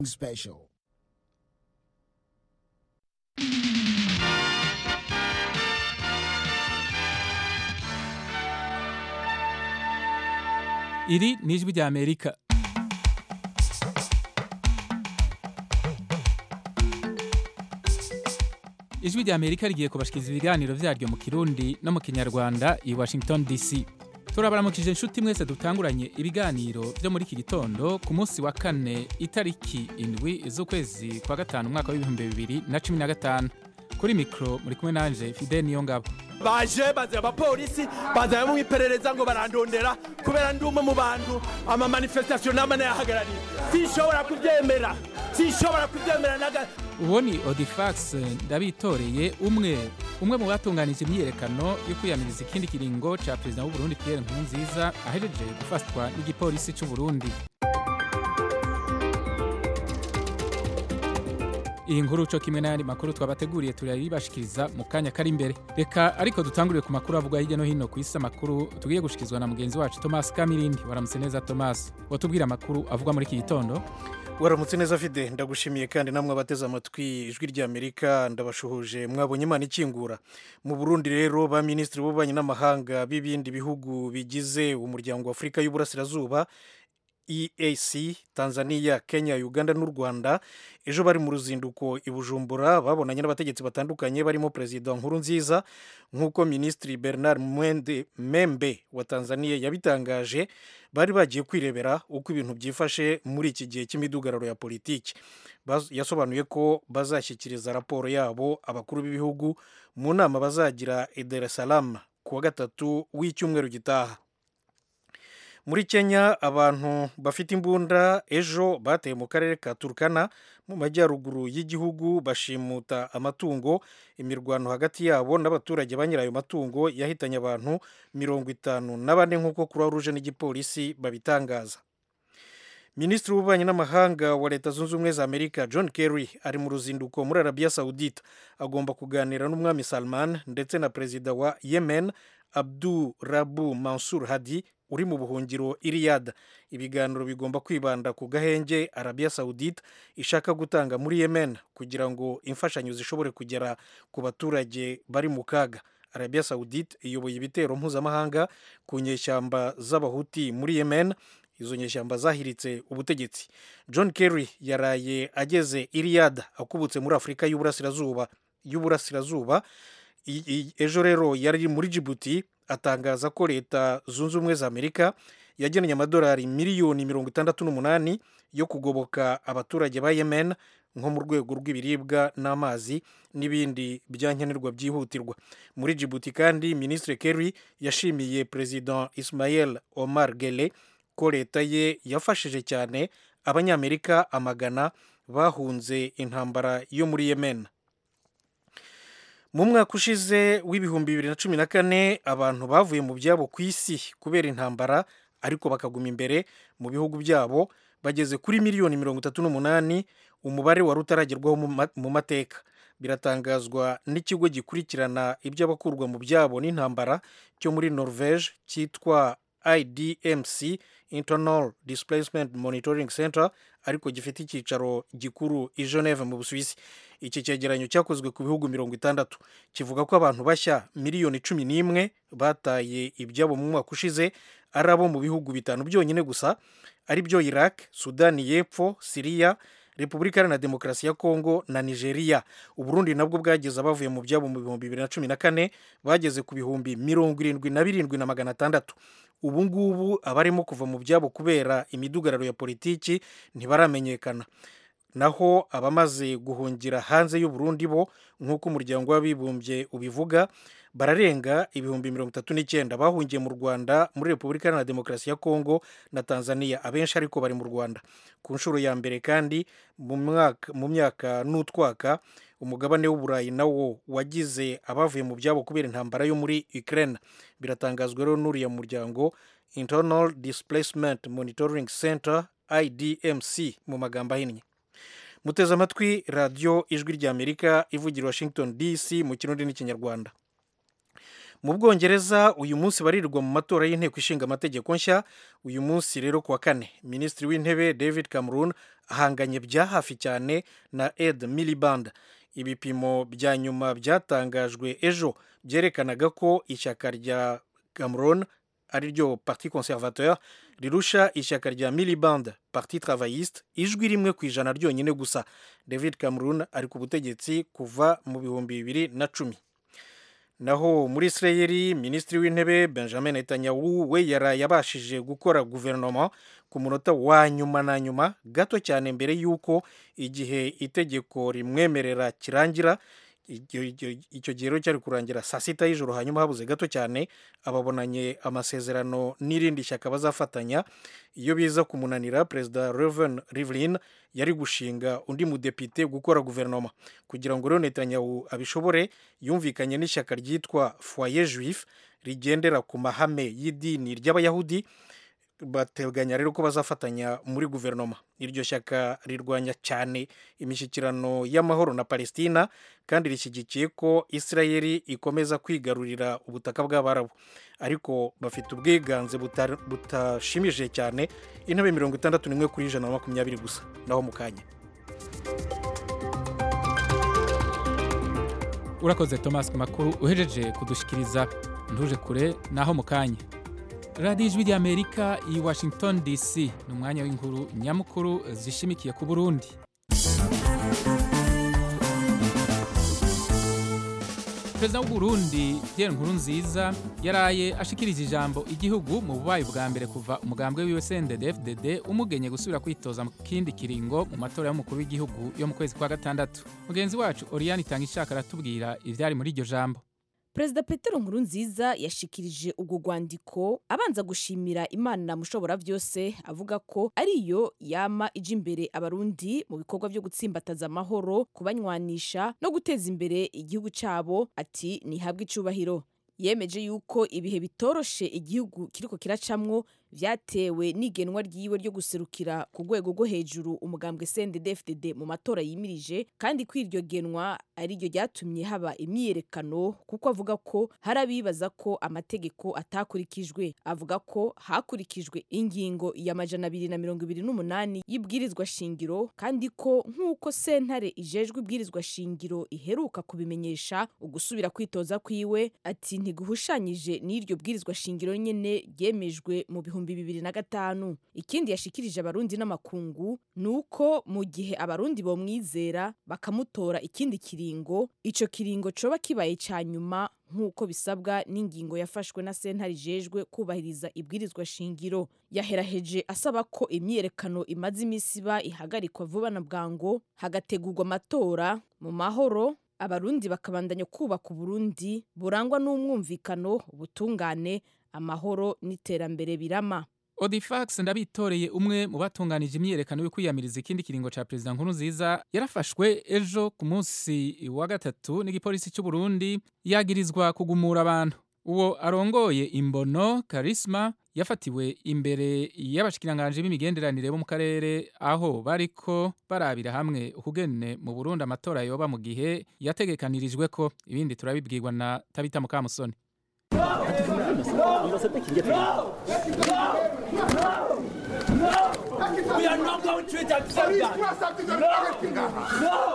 special. iri ni ijwi rya amerika ijwi rya amerika rigiye kubashikiriza ibiganiro vyaryo mu kirundi no mu kinyarwanda i washington dc turabaramukije inshuti mwese dutanguranye ibiganiro vyo muri iki gitondo ku munsi wa kane itariki indwi z'ukwezi kwa gatanu umwaka w'ibihumbi bibiri na cumi na gatanu kuri mikro muri kumwe nanje fide niyo ngabo baje bazira abapolisi bazanye mu iperereza ngo barandondera kubera ndi umwe mu bantu ama manifestation nama nayahagarariye sinshobora kubyemera sinshobora kubyemera naga uwo ni odifax ndabitoreye umwe umwe mu batunganije imyiyerekano yo kwiyamiriza ikindi kiringo ca perezida w'uburundi pierre nkurunziza ahejeje gufatwa n'igipolisi c'uburundi iyi nkuru co kimwe n'ayandi makuru twabateguriye turabibashikiriza mu kanya kari imbere reka ariko dutangurire ku makuru avugwa hirya no hino ku isi amakuru tugiye gushikizwa na mugenzi wacu thomas kamirindi waramutse neza thomas watubwira amakuru avugwa muri iki gitondo waramutse neza fide ndagushimiye kandi namwe abateze amatwi ijwi rya amerika ndabashuhuje mwabonye imana ikingura mu burundi rero ba minisitiri b'ububanyi n'amahanga b'ibindi bihugu bigize umuryango wa afurika y'uburasirazuba eac tanzania kenya uganda n'u rwanda ejo bari mu ruzinduko i bujumbura babonanye n'abategetsi batandukanye barimo perezida nkuru nziza nk'uko minisitiri bernard mwende membe wa tanzania yabitangaje bari bagiye kwirebera uko ibintu byifashe muri iki gihe cy'imidugararo ya politiki yasobanuye ko bazashyikiriza raporo yabo abakuru b'ibihugu mu nama bazagira i dar es salaam ku wa gatatu w'icyumweru gitaha muri kenya abantu bafite imbunda ejo bateye mu karere ka turukana mu majyaruguru y'igihugu bashimuta amatungo imirwano hagati yabo n'abaturage ba nyirayo matungo yahitanye abantu mirongo itanu na bane nk'uko croix rouge n'igipolisi babitangaza minisitiri w'ububanyi n'amahanga wa leta zunze ubumwe za amerika john kerry ari mu ruzinduko muri arabiya sawudite agomba kuganira n'umwami salman ndetse na perezida wa yemen abdu rabu mansur hadi uri mu buhungiro iriyada ibiganiro bigomba kwibanda ku gahenge arabiya sawudite ishaka gutanga muri yemen kugira ngo imfashanyo zishobore kugera ku baturage bari mu kaga arabiya sawudite iyoboye ibitero mpuzamahanga ku nyeshyamba z'abahuti muri yemen izo nyeshyamba zahiritse ubutegetsi john kerry yaraye ageze iriyada akubutse muri afurika y'uburasirazuba y'uburasirazuba ejo rero yari muri jibuti atangaza ko leta zunze ubumwe za amerika yagennye amadolari miliyoni mirongo itandatu n'umunani yo kugoboka abaturage ba yemen nko mu rwego rw'ibiribwa n'amazi n'ibindi byankenerwa byihutirwa muri jibuti kandi minisitiri kerry yashimiye perezida ismael omar gele ko leta ye yafashije cyane abanyamerika amagana bahunze intambara yo muri yemen mu mwaka ushize w'ibihumbi bibiri na cumi na kane abantu bavuye mu byabo ku isi kubera intambara ariko bakaguma imbere mu bihugu byabo bageze kuri miliyoni mirongo itatu n'umunani umubare wari utaragerwaho mu mateka biratangazwa n'ikigo gikurikirana iby'abakurwa mu byabo n'intambara cyo muri norvege cyitwa idmc internal displacement monitoring center ariko gifite icyicaro gikuru i geneve mu busuwisi iki cyegeranyo cyakozwe ku bihugu mirongo itandatu kivuga ko abantu bashya miliyoni cumi n'imwe bataye ibyabo mu mwaka ushize ari abo mu bihugu bitanu byonyine gusa ari byo iraq sudani y'epfo siriya repubulika iharanira demokarasi ya kongo na nigeria uburundi nabwo bwageze abavuye mu byabo mu bihumbi bibiri na cumi na kane bageze ku bihumbi mirongo irindwi na birindwi na magana atandatu ubu ngubu abarimo kuva mu byabo kubera imidugararo ya politiki ntibaramenyekana naho abamaze guhungira hanze y'uburundi bo nk'uko umuryango w'abibumbye ubivuga bararenga ibihumbi mirongo itatu n'icyenda bahungiye mu rwanda muri repubulika iharanira demokarasi ya kongo na tanzania abenshi ariko bari mu rwanda ku nshuro ya mbere kandi mu myaka n'utwaka umugabane w'uburayi nawo wagize abavuye mu byabo kubera intambara yo muri ukraine biratangazwa rero n'uriya muryango internal displacement monitoring center idmc mu magambo ahinnye muteze amatwi radiyo ijwi ry'amerika ivugira washington dc mu kirundi n'ikinyarwanda mu bwongereza uyu munsi barirwa mu matora y'inteko ishinga amategeko nshya uyu munsi rero kuwa kane minisitiri w'intebe david cameron ahanganye bya hafi cyane na ed miliband ibipimo bya nyuma byatangajwe ejo byerekanaga ko ishyaka rya cameron ari ryo parti conservateur rirusha ishyaka rya miliband parti travayiste ijwi rimwe ku ijana ryonyine gusa david cameron ari ku butegetsi kuva mu bihumbi bibiri na cumi naho muri israel minisitiri w'intebe benjamin netanyahu we yaraye abashije gukora guverinoma ku munota wa nyuma na nyuma gato cyane mbere y'uko igihe itegeko rimwemerera kirangira icyo gihe rero cyari kurangira saa sita y'ijoro hanyuma habuze gato cyane ababonanye amasezerano n'irindi shyaka bazafatanya iyo biza kumunanira perezida reven rivlin yari gushinga undi mudepite gukora guverinoma kugira ngo rero netanyahu abishobore yumvikanye n'ishyaka ryitwa foyer juif rigendera ku mahame y'idini ry'abayahudi bateganya rero ko bazafatanya muri guverinoma iryo shyaka rirwanya cyane imishyikirano y'amahoro na palestina kandi rishyigikiye ko israel ikomeza kwigarurira ubutaka bw'abarabu ariko bafite ubwiganze butashimishije cyane intebe mirongo itandatu n'imwe kuri ijana na makumyabiri gusa naho mu kanya urakoze thomas ku makuru uhejeje kudushikiriza ntuje kure naho mu kanya radiyo ijwi ry'amerika i washington dc ni umwanya w'inkuru nyamukuru zishimikiye ku burundi perezida w'uburundi pierre nkurunziza yaraye ashikirije ijambo igihugu mu bubaye bwa mbere kuva umugambwe wiwe cndd umugenye gusubira kwitoza mu kindi kiringo mu matora y'umukuru w'igihugu yo mu kwezi kwa gatandatu mugenzi wacu oriyani itanga ishaka aratubwira ibyari muri iryo jambo perezida petero nkurunziza yashikirije ubwo rwandiko abanza gushimira imana mushobora byose avuga ko ariyo yama ija imbere abarundi mu bikorwa byo gutsimbataza amahoro kubanywanisha no guteza imbere igihugu cyabo ati ntihabwe icubahiro yemeje yuko ibihe bitoroshe igihugu kiriko kiracamwo vyatewe n'igenwa ryiwe ryo guserukira ku rwego rwo hejuru umugambwe CNDD-FDD mu matora yimirije kandi ko iryo genwa ari ryo ryatumye haba imyiyerekano kuko avuga ko hari abibaza ko amategeko atakurikijwe avuga ko hakurikijwe ingingo ya majana abiri na mirongo ibiri n'umunani y'ibwirizwa shingiro kandi ko nk'uko sentare ijejwe ibwirizwa shingiro iheruka kubimenyesha ugusubira kwitoza kwiwe ati ntiguhushanyije n'iryo bwirizwa shingiro nyene ryemejwe mu bihumbi ibihumbi bibiri na gatanu ikindi yashikirije abarundi n'amakungu ni uko mu gihe abarundi bomwizera bakamutora ikindi kiringo ico kiringo coba kibaye ca nyuma nk'uko bisabwa n'ingingo yafashwe na sentare ijejwe kubahiriza ibwirizwa shingiro yaheraheje asaba ko imyiyerekano imaze imisi iba ihagarikwa vuba na bwango hagategurwa amatora mu mahoro abarundi bakabandanya kubaka uburundi burangwa n'umwumvikano ubutungane amahoro n'iterambere birama odifax ndabitoreye umwe mu batunganije imyiyerekano yo kwiyamiriza ikindi kiringo ca perezida nkuru nziza yarafashwe ejo ku munsi wa gatatu n'igipolisi cy'u Burundi yagirizwa kugumura abantu uwo arongoye imbono karisma yafatiwe imbere y'abashikiranganje b'imigenderanire bo mu karere aho bariko barabira hamwe ukugene mu Burundi amatora yoba mu gihe yategekanirijwe ko ibindi turabibwirwa na Tabita Mukamusoni We are not going to accept that. No. No.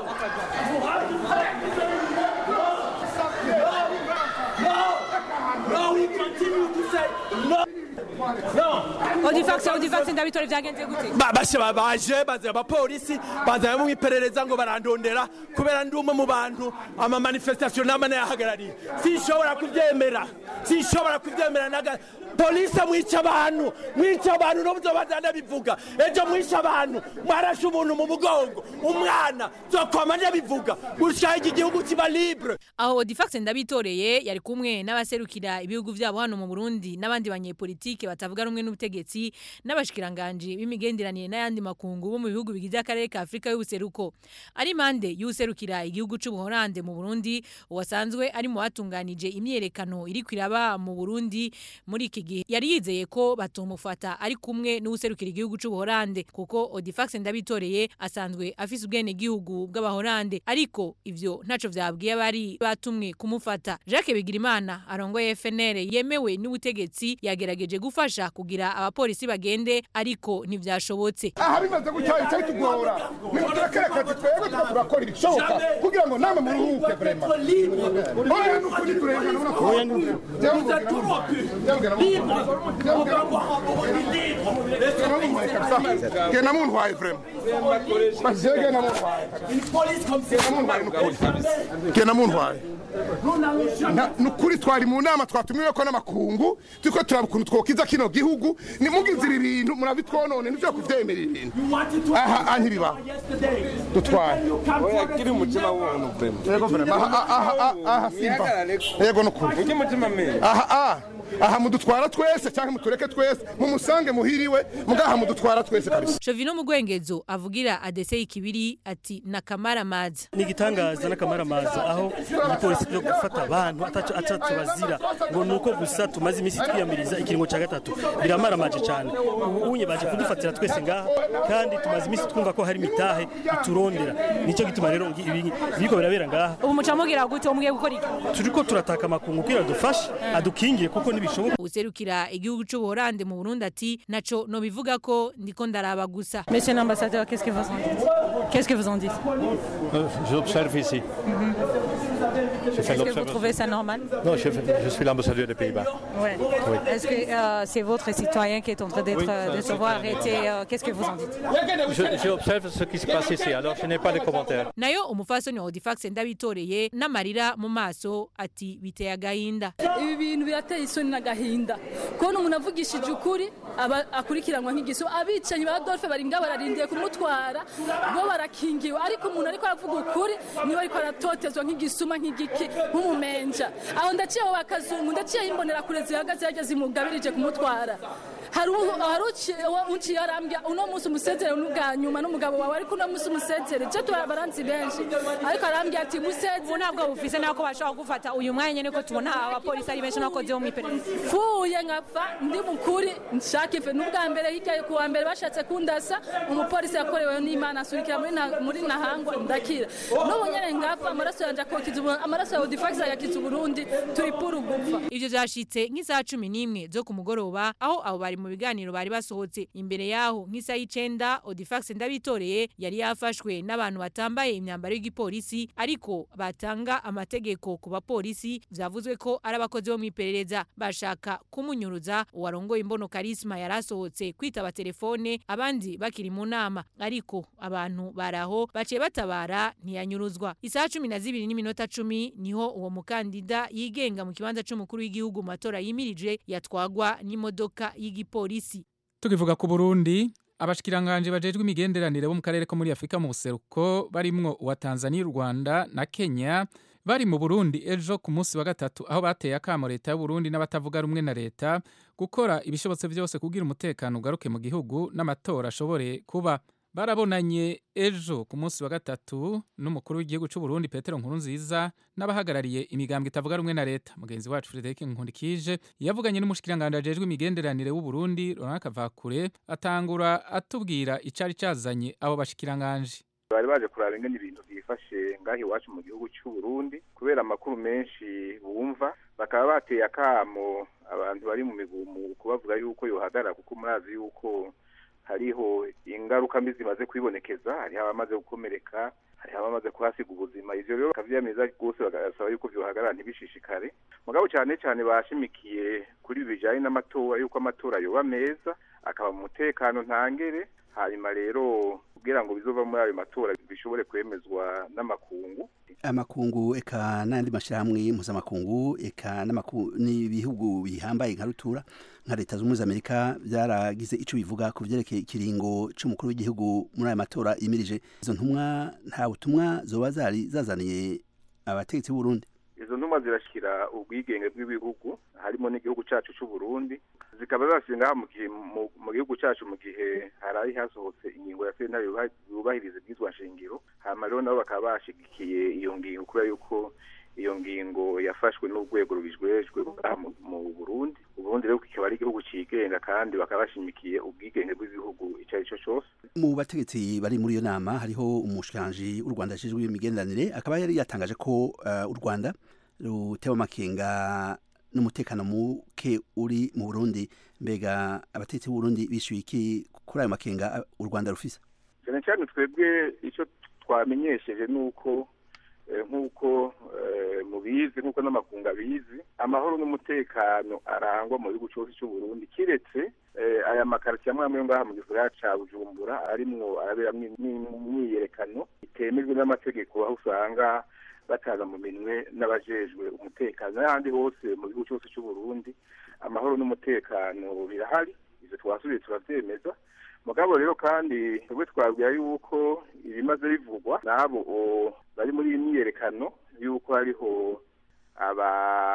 No. No. We continue to say no. No. odifax odifax ndabitore byagenze gute Ba- bashe ba- baje bazanye abapolisi bazanye mu iperereza ngo barandondera kubera ndi umwe mu bantu ama manifestation nama nayahagarariye sinshobora kubyemera sinshobora kubyemera naga polisi mwica abantu mwica abantu n'ubuzo bazana bivuga ejo mwisha abantu mwarashe umuntu mu mugongo umwana zokwama ndabivuga gushaka iki gihugu kiba libre aho odifax ndabitoreye yari kumwe n'abaserukira ibihugu byabo hano mu burundi n'abandi banyepolitike batavuga rumwe n'ubutegetsi n'abashikiranganji b'imigenderanire n'ayandi makungu bo mu bihugu bigize akarere ka afurika y'ubuseruko ari impande y'userukira igihugu c'ubuholande mu burundi uwasanzwe ari mu batunganije imyiyerekano iri kwiraba mu burundi muri iki igihe yari yizeye ko batomufata ari kumwe n'uwuserukira igihugu c'ubuhorande kuko Odifax ndabitoreye asanzwe afise ubwene gihugu bw'abahorande ariko ivyo ntaco vyabwiye abari batumwe kumufata Jacques Bigirimana arongoye FNL yemewe n'ubutegetsi yagerageje gufasha kugira abapolisi bagende ariko ntivyashobotse aha bimaze gutya icyo bitugora nimuturekere akazi twebwe tuba turakora ibishoboka kugira ngo namwe muruhuke vrema oya nukuri turengana ubona ko genda muntwaye vrema basiye genda muntwaye genda muntwaye nukuri genda muntwaye nukuri twari mu nama twatumiwe ko n'amakungu turiko turaba ukuntu twokiza kino gihugu nimugize ibi bintu murabitwonone nivyo kuvyemerera ibintu aha aha ntibibaho dutwaye kiri umutima w'umuntu vrema yego vrema aha aha aha aha simba yego nukuri ujye umutima mwe aha aha aha mudutwara twese cyangwa mutureke twese mumusange muhiriwe mugaha mudutwara twese kabisa Shovino Mugwengezo avugira ADC ikibiri ati nakamara maza ni igitangaza n'akamaramaza aho igipolisi cyo gufata abantu ataco ataco bazira ngo nuko gusa tumaze iminsi twiyamiriza ikiringo ca gatatu biramaramaje cyane ubu unye baje kudufatira twese ngaha kandi tumaze iminsi twumva ko hari mitahe iturondera nico gituma rero ngi- ibi biriko birabera ngaha ubu mucamugira gute umwe gukora iki turiko turataka amakungu kugira dufashe adukingire kuko nibishoboka userukira igihugu c'ubuhorande mu Burundi ati naco no bivuga ko ndiko ndaraba gusa Monsieur l'ambassadeur, qu'est-ce que vous en dites Qu'est-ce que vous en dites J'observe ici. Je fais Est-ce que vous l'observation. trouvez ça normal Non, je, fais- je suis l'ambassadeur des Pays-Bas. Ouais. Est-ce que euh, c'est votre citoyen qui est en train d'être Oui. euh, de se voir arrêté euh, Qu'est-ce que vous en dites Je, j'observe ce qui se passe ici, alors je n'ai pas de commentaires. nayo umufasoni wa Odifax ndabitoreye n'amarira mu maso ati biteye agahinda ibi bintu birateye isoni n'agahinda kubona umuntu avugishije ukuri aba akurikiranwa nk'igiso abicanyi ba Adolphe bari ngaho bararindiye kumutwara bo barakingiwe ariko umuntu ariko aravuga ukuri niwe ariko aratotezwa nk'igisuma nk'igiki nk'umumenja aho ndaciyeho bakazungu ndaciyeho imbonerakure zihagaze yajya zimugabirije kumutwara hari u- hari uci- uwo unciye arambya uno munsi umusezere n'ubwa nyuma n'umugabo wawe ariko uno munsi umusezere je baranzi benshi ariko arambya ati musezere ubu ntabwo bufise nako bashobora gufata uyu mwanya niko tubona abapolisi ari benshi nakoze mu iperereza fuye nkapfa ndi mukuri nshaka ife n'ubwa mbere hirya ku wa mbere bashatse kundasa umupolisi yakorewe n'imana asurikira muri na- muri nahangwa ndakira n'ubu nyene ngapfa amaraso yanje akokiza ubu- amaraso ya odifax agakiza uburundi turi puru gupfa ivyo vyashitse nk'isaha cumi n'imwe zo ku mugoroba aho abo bari mu biganiro bari basohotse imbere yaho nk'isaha y'icenda Odifax ndabitoreye yari yafashwe n'abantu batambaye imyambaro y'igipolisi ariko batanga amategeko ku bapolisi vyavuzwe ko ari abakozi bo mw'iperereza bashaka kumunyuruza uwarongoye imbono karisma yari asohotse kwitaba telefone abandi bakiri mu nama ariko abantu baraho baciye batabara ntiyanyuruzwa isaha cumi na zibiri n'iminota cumi niho uwo mukandida yigenga mu kibanza c'umukuru w'igihugu mu matora yimirije yatwagwa n'imodoka y'igipolisi tukivuga ku Burundi abashikiranganje bajejwe imigenderanire bo mu karere ko muri Afrika mu buseruko barimwo uwa Tanzania u Rwanda na Kenya bari mu Burundi ejo ku munsi wa gatatu aho bateye akamo leta y'u Burundi n'abatavuga rumwe na leta gukora ibishobotse byose kugira umutekano ugaruke mu gihugu n'amatora ashobore kuba barabonanye ejo ku munsi wa gatatu n'umukuru w'igihugu cy'u Burundi Petero Nkurunziza n'abahagarariye imigambwe itavuga rumwe na leta mugenzi wacu Frederic Nkundikije yavuganye n'umushikiranganje ajejwe imigenderanire w'u Burundi Laurent Kavakure atangura atubwira icari cazanye abo bashikiranganje bari baje kuraba ingene ibintu byifashe ngaho iwacu mu gihugu cy'u Burundi kubera amakuru menshi bumva bakaba bateye akamo abantu bari mu migumuko bavuga yuko yohagarara kuko murazi yuko hariho ingaruka mbi zimaze kwibonekeza hariho abamaze gukomereka hariho abamaze kuhasiga ubuzima ivyo rero bakavyiyamiriza rwose bagasaba yuko vyohagarara ntibishishikare mugabo cyane cyane bashimikiye kuri ibi bijanye n'amatora yuko amatora yoba meza akaba mu mutekano ntangere hanyuma rero kugira ngo bizova muri ayo matora bishobore kwemezwa n'amakungu amakungu eka n'andi mashyirahamwe mpuzamakungu eka n'amaku- n'ibihugu bihambaye nka rutura nka leta zunze ubumwe za amerika byaragize icyo bivuga ku byerekeye ikiringo cy'umukuru w'igihugu muri aya matora yimirije izo ntumwa nta butumwa zoba zari zazaniye abategetsi b'u Burundi izo ntumwa zirashyira ubwigenge bw'ibihugu harimo n'igihugu cyacu cy'u Burundi zikaba zashinga mu gihe mu- mu gihugu cyacu mu gihe harayi hasohotse ingingo ya sentare yubaha- yubahiriza ibyizwa nshingiro hama rero nabo bakaba bashigikiye iyo ngingo kubera yuko iyo ngingo yafashwe n'urwego rubijwejwe ngaha mu- mu burundi uburundi rero kikaba ari igihugu cigenga kandi bakaba bashimikiye ubwigenge bw'igihugu icyo ari cyo cyose mu bategetsi bari muri iyo nama hariho umushikiranganji w'u Rwanda ashinzwe imigenderanire akaba yari yatangaje ko uh, u Rwanda rutewe amakenga n'umutekano muke uri mu Burundi mbega abategetsi b'u Burundi bishyuye iki kuri ayo makenga uh, u Rwanda rufise cyane cyane twebwe icyo twamenyesheje ni uko eh, nk'uko eh, mubizi nk'uko n'amakungu abizi amahoro n'umutekano arangwa mu gihugu cyose cy'u Burundi kiretse eh, aya makaritsiye amwe amwe yo ngaha mu gisagara ca Bujumbura arimwo araberamwo imyi- imyiyerekano itemejwe n'amategeko aho usanga bataza mu minwe n'abajejwe umutekano n'ahandi hose mu gihugu cyose cy'u Burundi amahoro n'umutekano birahari ivyo twasubiye turavyemeza mugabo rero kandi twebwe twabwira yuko ibimaze bivugwa n'abo o- bari muri iyi myiyerekano yuko hariho aba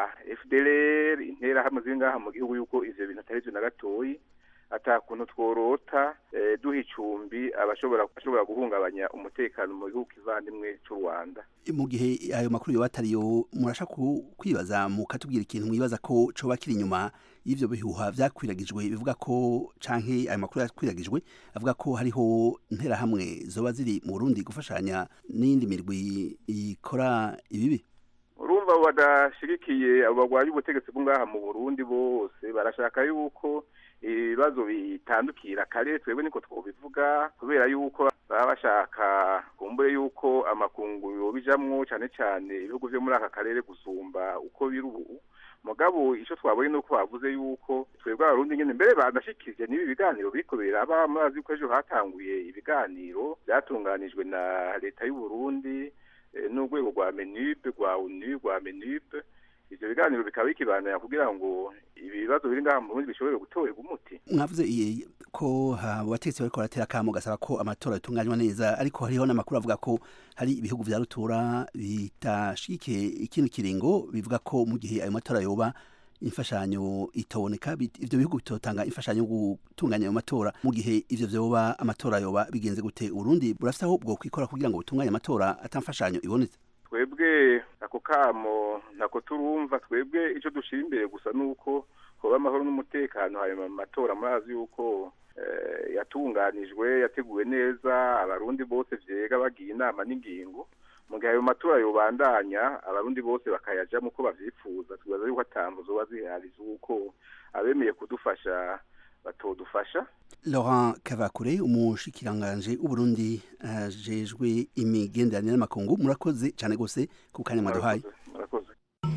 FDLR interahamwe ziri ngaha mu gihugu yuko ivyo bintu atari vyo na gatoyi ata kuntu tworota eh, duha icumbi abashobora ashobora guhungabanya umutekano mu gihugu kivandimwe c'u Rwanda mu gihe ayo makuru yoba atariyo murasha ku- kwibaza mukatubwira ikintu mwibaza ko coba kiri inyuma y'ivyo bihuha vyakwiragijwe bivuga ko canke ayo makuru yakwiragijwe avuga ko hariho interahamwe zoba ziri mu Burundi gufashanya n'indi mirwi ikora ibibi urumva abo badashigikiye abo barwanya ubutegetsi bwo ngaha mu Burundi bose barashaka yuko ibibazo bitandukira kare twebwe niko twobivuga kubera yuko baba bashaka kumbure yuko amakungu yobijamwo cane cane ibihugu vyo muri aka karere gusumba uko biri ubu mugabo ico twabonye nuko bavuze yuko twebwe abarundi nyene mbere banashikirije n'ibi biganiro biriko biraba murazi ko ejo hatanguye ibiganiro vyatunganijwe na leta y'u Burundi eh, n'urwego rwa menube rwa unu rwa menube ivyo biganiro bikaba bikibanira kugira ngo ibibazo biri ngaha mu Burundi bishobore gutorerwa umuti mwavuze i- ko ha- abategetsi bariko baratera akamo gasaba ko amatora yatunganywa neza ariko hariho n'amakuru avuga ko hari ibihugu vya rutura bitashigikiye ikindi kiringo bivuga ko mu gihe ayo matora yoba imfashanyo itaboneka bit- ivyo bihugu bitotanga imfashanyo yo gutunganya ayo matora mu gihe ivyo vyoba amatora yoba bigenze gute urundi burafise aho bwo kwikora kugira ngo butunganye amatora atamfashanyo ibonetse twebwe ako kamo ntako turumva twebwe icyo dushira imbere gusa ni uko hoba amahoro n'umutekano hanyuma mu matora murazi yuko eh, yatunganijwe yateguwe neza abarundi bose vyega bagiye inama n'ingingo mu gihe ayo matora yobandanya abarundi bose bakayajamwo uko bavyifuza twibaza yuko atamvu zoba zihari z'uko abemeye kudufasha batodufasha Laurent Kavakure umushikiranganje w'Uburundi ajejwe imigenderanire n'amakungu murakoze cyane gose ku kanya mwaduhaye murakoze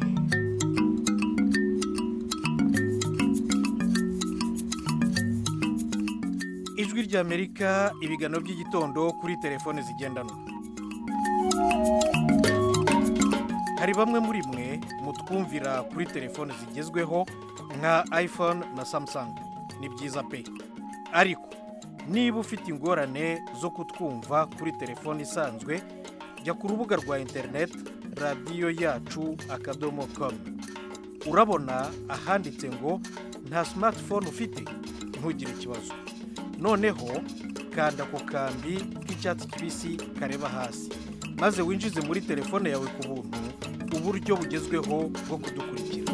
ijwi ry'amerika ibiganiro by'igitondo kuri telefone zigendanwa hari bamwe muri mwe mutwumvira kuri telefone zigezweho nka iphone na samsung ni byiza pe ariko niba ufite ingorane zo kutwumva kuri telefone isanzwe jya ku rubuga rwa interineti radiyo yacu akadomo komu urabona ahanditse ngo nta simatifone ufite ntugire ikibazo noneho kanda ku kambi k'icyatsi kibisi kareba hasi maze winjize muri telefone yawe ku buntu uburyo bugezweho bwo kudukurikira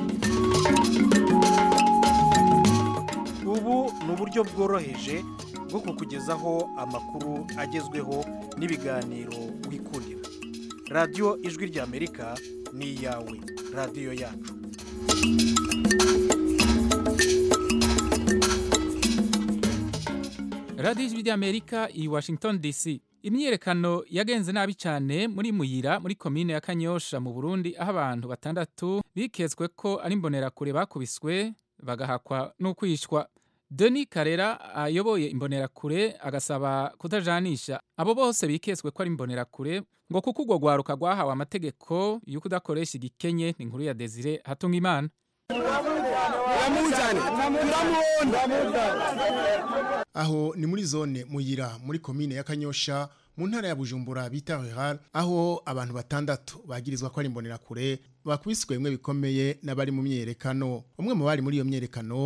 ubu ni uburyo bworoheje bwo kukugezaho amakuru agezweho n'ibiganiro wikundira radiyo ijwi ry'amerika ni iyawe radiyo yacu radiyo ijwi ry'amerika i washington dc imyiyerekano yagenze nabi cyane muri muyira muri komine ya kanyosha mu burundi aho abantu batandatu bikezwe ko ari imbonerakure bakubiswe bagahakwa n'ukwishwa Denis Karera ayoboye imbonerakure agasaba kutajanisha abo bose bikezwe ko ari imbonerakure ngo kuko urwo rwaruka rwahawe amategeko y'uko udakoresha igikenye ni inkuru ya Desire hatunga imana aho ni muri zone muyira muri komine ya kanyosha mu ntara ya bujumbura bita rural aho abantu batandatu bagirizwa ko ari imbonerakure bakubiswe bimwe bikomeye n'abari mu myerekano umwe mu bari muri iyo myerekano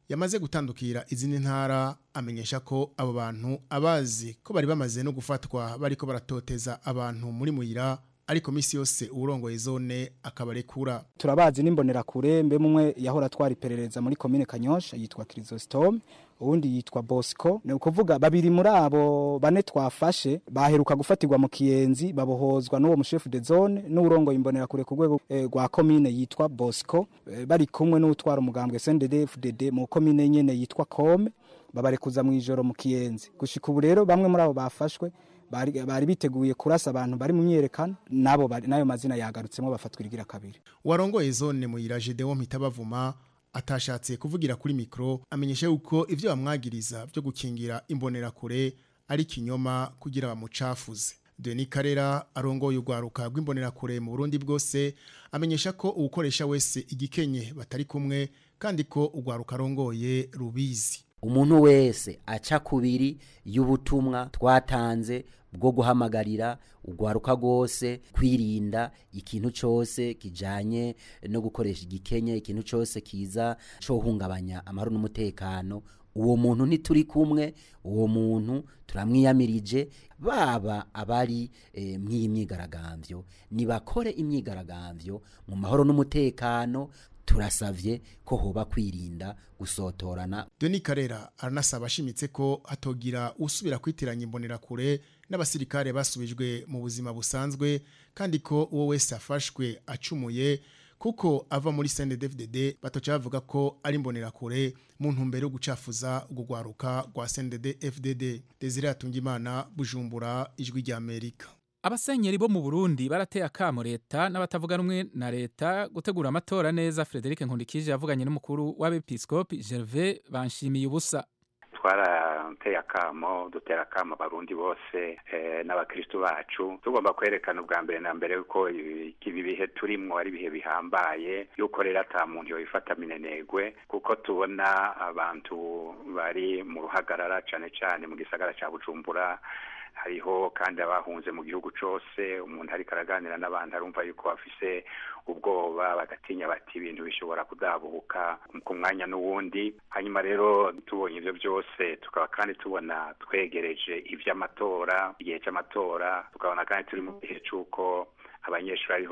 yamaze gutandukira izindi ntara amenyesha ko abo bantu abazi ko bari bamaze no gufatwa bariko baratoteza abantu muri muyira ariko misi yose urongoye zone akabarekura turabazi n'imbonerakure mbe mumwe yahora atwara iperereza muri komine kanyosha yitwa kirisositome uwundi yitwa bosco ni ukuvuga babiri muri abo bane twafashe baheruka gufatirwa mu kiyenzi babohozwa n'uwo mushefu de zone n'urongoye imbonerakure ku rwego rwa komine yitwa bosco bari kumwe n'utwara umugambwe sndfdd mu komine nyene yitwa kome babarekuza mu ijoro mu kiyenzi gushika ubu rero bamwe muri abo bafashwe bari biteguye kurasa abantu bari mu myerekano nabo nayo mazina yagarutsemo bafatwa irigira kabiri warongoye zone muyira Gedeon Mitabavuma atashatse kuvugira kuri mikro amenyesha yuko ivyo bamwagiriza byo gukingira imbonerakure ari kinyoma kugira bamucafuze Deni Karera arongoye urwaruka rw'imbonerakure mu Burundi bwose amenyesha ko uwukoresha wese igikenye batari kumwe kandi ko urwaruka arongoye rubizi umuntu wese aca kubiri y'ubutumwa twatanze bwo guhamagarira urwaruka rwose kwirinda ikintu cyose kijanye no gukoresha igikenye ikintu cyose kiza cohungabanya amahoro n'umutekano uwo muntu ntituri kumwe uwo muntu turamwiyamirije baba abari e, mw'iyi myigaragambyo nibakore imyigaragambyo mu mahoro n'umutekano turasavye ko hoba kwirinda gusotorana Deni Karera aranasaba ashimitse ko atogira usubira kwitiranya imbonerakure n'abasirikare basubijwe mu buzima busanzwe kandi ko uwo wese afashwe acumuye kuko ava muri CNDD-FDD batoca bavuga ko ari imbonerakure mu ntumbero yo gucafuza ugugwaruka rwa CNDD-FDD Desire Atungimana Bujumbura ijwi rya Amerika abasenyeri bo mu Burundi barateye akamo leta n'abatavuga rumwe na leta gutegura amatora neza Frederic Nkundikije yavuganye n'umukuru w'abepiskopi Gervais Banshimiye ubusa twarateye akamo dutera akamo abarundi bose n'abakristu bacu tugomba kwerekana ubwa mbere na mbere ko ibi bihe turimwo ari ibihe bihambaye yuko rero ata muntu yobifata minenegwe kuko tubona abantu bari mu ruhagarara cane cane mu gisagara ca bujumbura hariho kandi abahunze mu gihugu cyose umuntu ariko araganira n'abantu arumva yuko bafise ubwoba bagatinya bati ibintu bishobora kudabuka ku mwanya n'uwundi hanyuma rero tubonye ibyo byose tukaba kandi tubona twegereje iby'amatora igihe cy'amatora tukabona kandi turi mu gihe cy'uko abanyeshuri ariho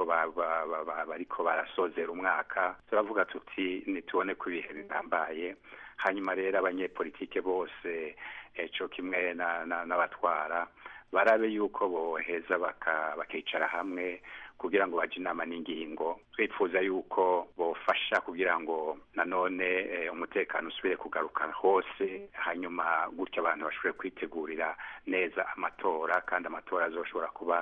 bariko barasozera umwaka turavuga tuti nitubone ko ibihe bihambaye hanyuma rero abanyepolitike bose cyo kimwe n'abatwara barabe yuko boheza bakicara hamwe kugira ngo bajye inama n'ingingo twifuza yuko bofasha kugira ngo nanone umutekano usubire kugaruka hose hanyuma gutyo abantu bashobore kwitegurira neza amatora kandi amatora azoshobora kuba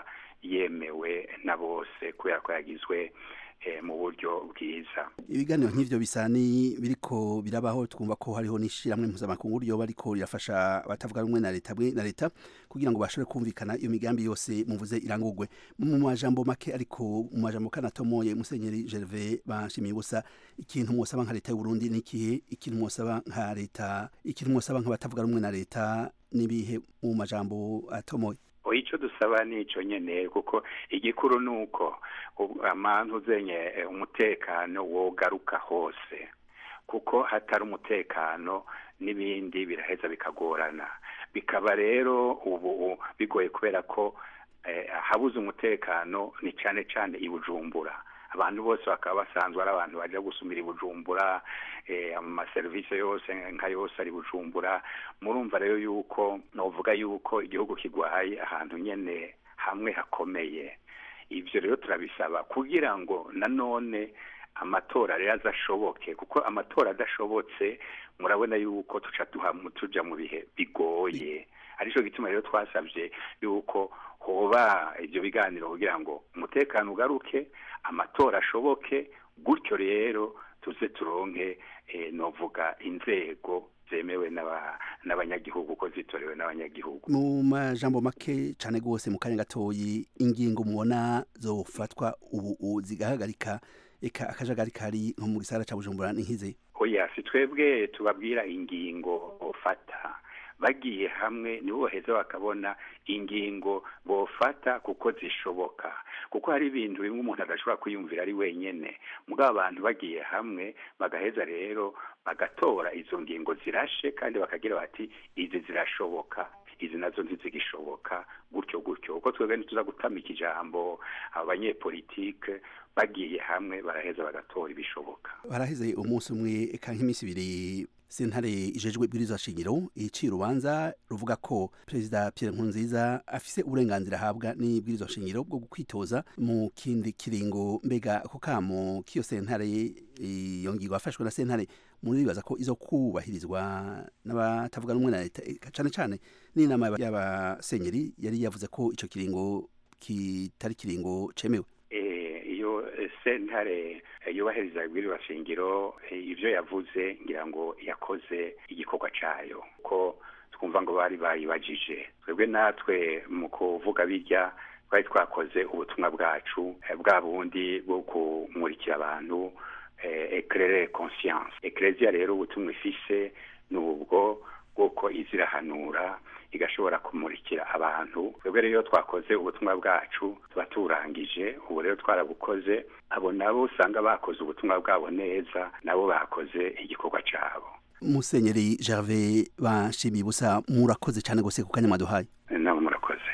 yemewe na bose kubera ko yagizwe mu buryo bwiza ibiganiro nk'ivyo bisa ni biriko birabaho twumva ko hariho n'ishiramwe mpuzamakungu ryo bariko rirafasha abatavuga rumwe na leta na leta kugira ngo bashobore kumvikana iyo migambi yose muvuze irangurwe mu majambo make ariko mu majambo kanatomoye musenyeri Gervais banshimiye ubusa ikintu mwosaba nka leta y'u Burundi nikihe ikintu mwosaba nka leta ikintu mwosaba nk'abatavuga rumwe na leta nibihe mu majambo atomoye icyo dusaba ni icyo nyine kuko igikuru ni uko amantu uzenye umutekano wogaruka hose kuko hatari umutekano n'ibindi biraheza bikagorana bikaba rero ubu bigoye kubera ko habuze umutekano ni cyane cyane i bujumbura abantu bose bakaba basanzwe ari abantu bajya gusumira i bujumbura amaserivisi yose nka yose ari bujumbura murumva rero yuko navuga yuko igihugu kigwaye ahantu nyine hamwe hakomeye ibyo rero turabisaba kugira ngo nanone amatora rero azashoboke kuko amatora adashobotse murabona yuko tuca tuja mu bihe bigoye aricyo gituma rero twasabye yuko hoba ibyo biganiro kugira ngo umutekano ugaruke amatora ashoboke gutyo rero tuze turonke novuga inzego zemewe n'abanyagihugu ko zitorewe n'abanyagihugu mu majambo make cyane rwose mu kanya gatoyi ingingo mubona zofatwa ubu zigahagarika eka akajagari kari nko mu gisagara cya bujumbura ni nk'izi oya si twebwe tubabwira ingingo ufata bagiye hamwe nibo baheza bakabona ingingo bofata kuko zishoboka kuko hari ibintu bimwe umuntu adashobora kwiyumvira ari wenyene mugabo abantu bagiye hamwe bagaheza rero bagatora izo ngingo zirashe kandi bakagira bati izi zirashoboka izi nazo ntizigishoboka gutyo gutyo uko twebwe ntituza gutamika ijambo abanyepolitike bagiye hamwe baraheza bagatora ibishoboka baraheze umunsi umwe eka nk'iminsi ibiri sentare ijejwe ibwirizwa shingiro iciye urubanza ruvuga ko perezida Pierre Nkurunziza afise uburenganzira ahabwa n'ibwirizwa shingiro bwo kwitoza mu kindi kiringo mbega ako kamo k'iyo sentare iyo ngingo yafashwe na sentare muribaza ko izo kubahirizwa n'abatavuga rumwe na leta cane cane n'inama y'abasenyeri yari yavuze ko ico kiringo kitari kiringo cemewe iyo sentare yubahiriza ibwirizwa shingiro ibyo yavuze ngira ngo yakoze igikorwa cyayo ko twumva ngo bari bayibajije twebwe natwe mu kuvuga bijya twari twakoze ubutumwa bwacu bwa bundi bwo kumurikira abantu eclaire conscience ecclesia rero ubutumwa ifise ni ubwo bwoko izirahanura igashobora kumurikira abantu twebwe rero twakoze ubutumwa bwacu tuba turangije ubu rero twarabukoze abo nabo usanga bakoze ubutumwa bwabo neza nabo bakoze igikorwa cyabo musenyeri Gervais bashimiye ubusa murakoze cyane gose ku kanya mwaduhaye nabo murakoze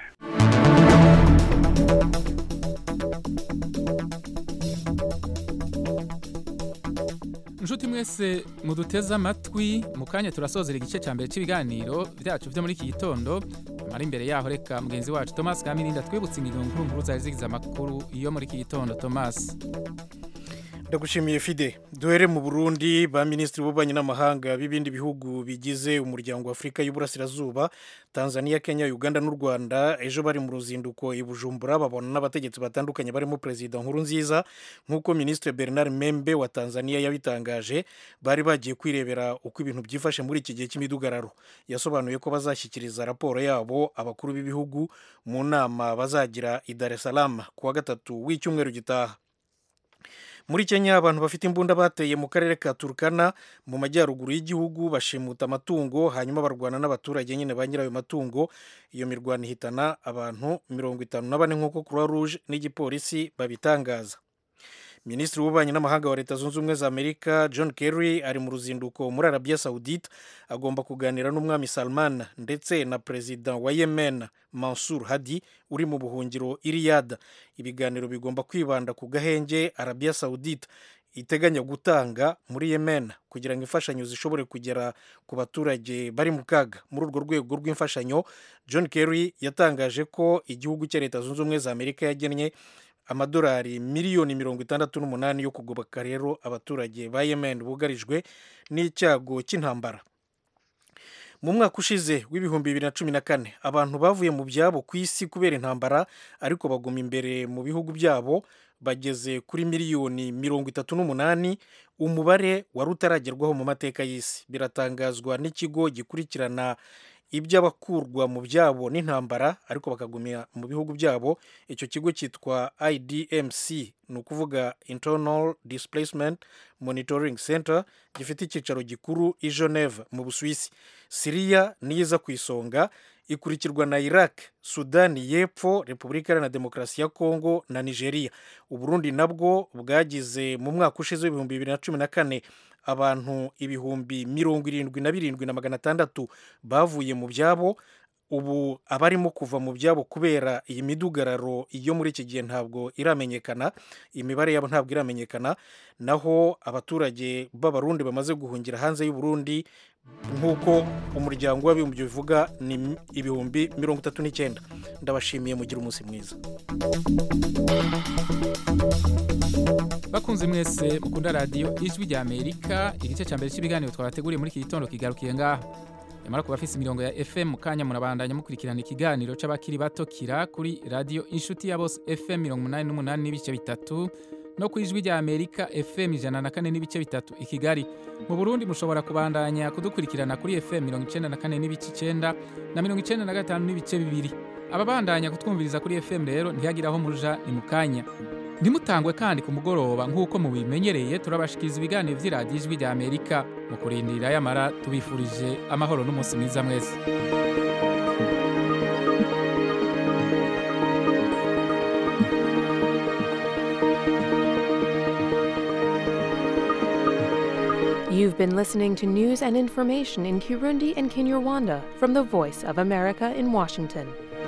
inshuti mwese muduteze amatwi mu kanya turasozera igice cya mbere cy'ibiganiro byacu byo muri iki gitondo amara imbere yaho reka mugenzi wacu thomas kamirinda twibutse ingingo nkuru nkuru zari zigize amakuru iyo muri iki gitondo thomas ndagushimiye fide duhere mu burundi ba minisitiri b'ububanyi n'amahanga b'ibindi bihugu bigize umuryango wa afurika y'uburasirazuba tanzania kenya uganda n'u rwanda ejo bari mu ruzinduko i bujumbura babona n'abategetsi batandukanye barimo perezida nkuru nziza nk'uko minisitiri bernard membe wa tanzania yabitangaje bari bagiye kwirebera uko ibintu byifashe muri iki gihe cy'imidugararo yasobanuye ko bazashyikiriza raporo yabo abakuru b'ibihugu mu nama bazagira i dar es salaam ku wa gatatu w'icyumweru gitaha muri kenya abantu bafite imbunda bateye mu karere ka turukana mu majyaruguru y'igihugu bashimuta amatungo hanyuma barwana n'abaturage nyine ba nyirayo matungo iyo mirwano ihitana abantu mirongo itanu na bane nk'uko croix rouge n'igipolisi babitangaza minisitiri w'ububanyi n'amahanga wa leta zunze ubumwe za amerika john kerry ari mu ruzinduko muri arabia saudite agomba kuganira n'umwami salman ndetse na perezida wa yemen mansur hadi uri mu buhungiro iriyada ibiganiro bigomba kwibanda ku gahenge arabia saudite iteganya gutanga muri yemen kugira ngo imfashanyo zishobore kugera ku baturage bari mu kaga muri urwo rwego rw'imfashanyo john kerry yatangaje ko igihugu cya leta zunze ubumwe za amerika yagennye amadolari miliyoni mirongo itandatu n'umunani yo kugoboka rero abaturage ba yemen bugarijwe n'icyago cy'intambara mu mwaka ushize w'ibihumbi bibiri na cumi na kane abantu bavuye mu byabo ku isi kubera intambara ariko baguma imbere mu bihugu byabo bageze kuri miliyoni mirongo itatu n'umunani umubare wari utaragerwaho mu mateka y'isi biratangazwa n'ikigo gikurikirana iby'abakurwa mu byabo n'intambara ariko bakagumira mu bihugu byabo icyo kigo cyitwa idmc ni ukuvuga internal displacement monitoring center gifite icyicaro gikuru i geneve mu busuwisi siriya niyo iza ku isonga ikurikirwa na iraq sudani y'epfo repubulika iharanira demokarasi ya kongo na nigeria uburundi nabwo bwagize mu mwaka ushize w'ibihumbi bibiri na cumi na kane abantu ibihumbi mirongo irindwi na birindwi na magana atandatu bavuye mu byabo ubu abarimo kuva mu byabo kubera iyi midugararo yo muri iki gihe ntabwo iramenyekana imibare yabo ntabwo iramenyekana naho abaturage b'abarundi bamaze guhungira hanze y'uburundi nk'uko umuryango w'abibumbye bivuga ni ibihumbi mirongo itatu n'icyenda ndabashimiye mugira umunsi mwiza bakunze mwese mukunda radiyo ijwi rya amerika igice cya mbere cy'ibiganiro twabateguriye muri iki gitondo kigarukiye ngaha nyamara ku bafite imirongo ya fm mu kanya murabandanya mukurikirana ikiganiro cy'abakiri bato kira kuri radiyo inshuti ya bose fm mirongo umunani n'umunani n'ibice bitatu no ku ijwi rya amerika fm ijana na kane n'ibice bitatu i kigali mu burundi mushobora kubandanya kudukurikirana kuri fm mirongo icyenda na kane n'ibice icyenda na mirongo icyenda na gatanu n'ibice bibiri ababandanya kutwumviriza kuri fm rero ntihagire aho muja ni mu kanya ntimutangwe kandi ku mugoroba nk'uko mubimenyereye turabashikiriza ibiganiro vy'iradiyo ijwi rya amerika mu kurindira yamara tubifurije amahoro n'umunsi mwiza mwese You've been listening to news and information in Kirundi and Kinyarwanda from the Voice of America in Washington.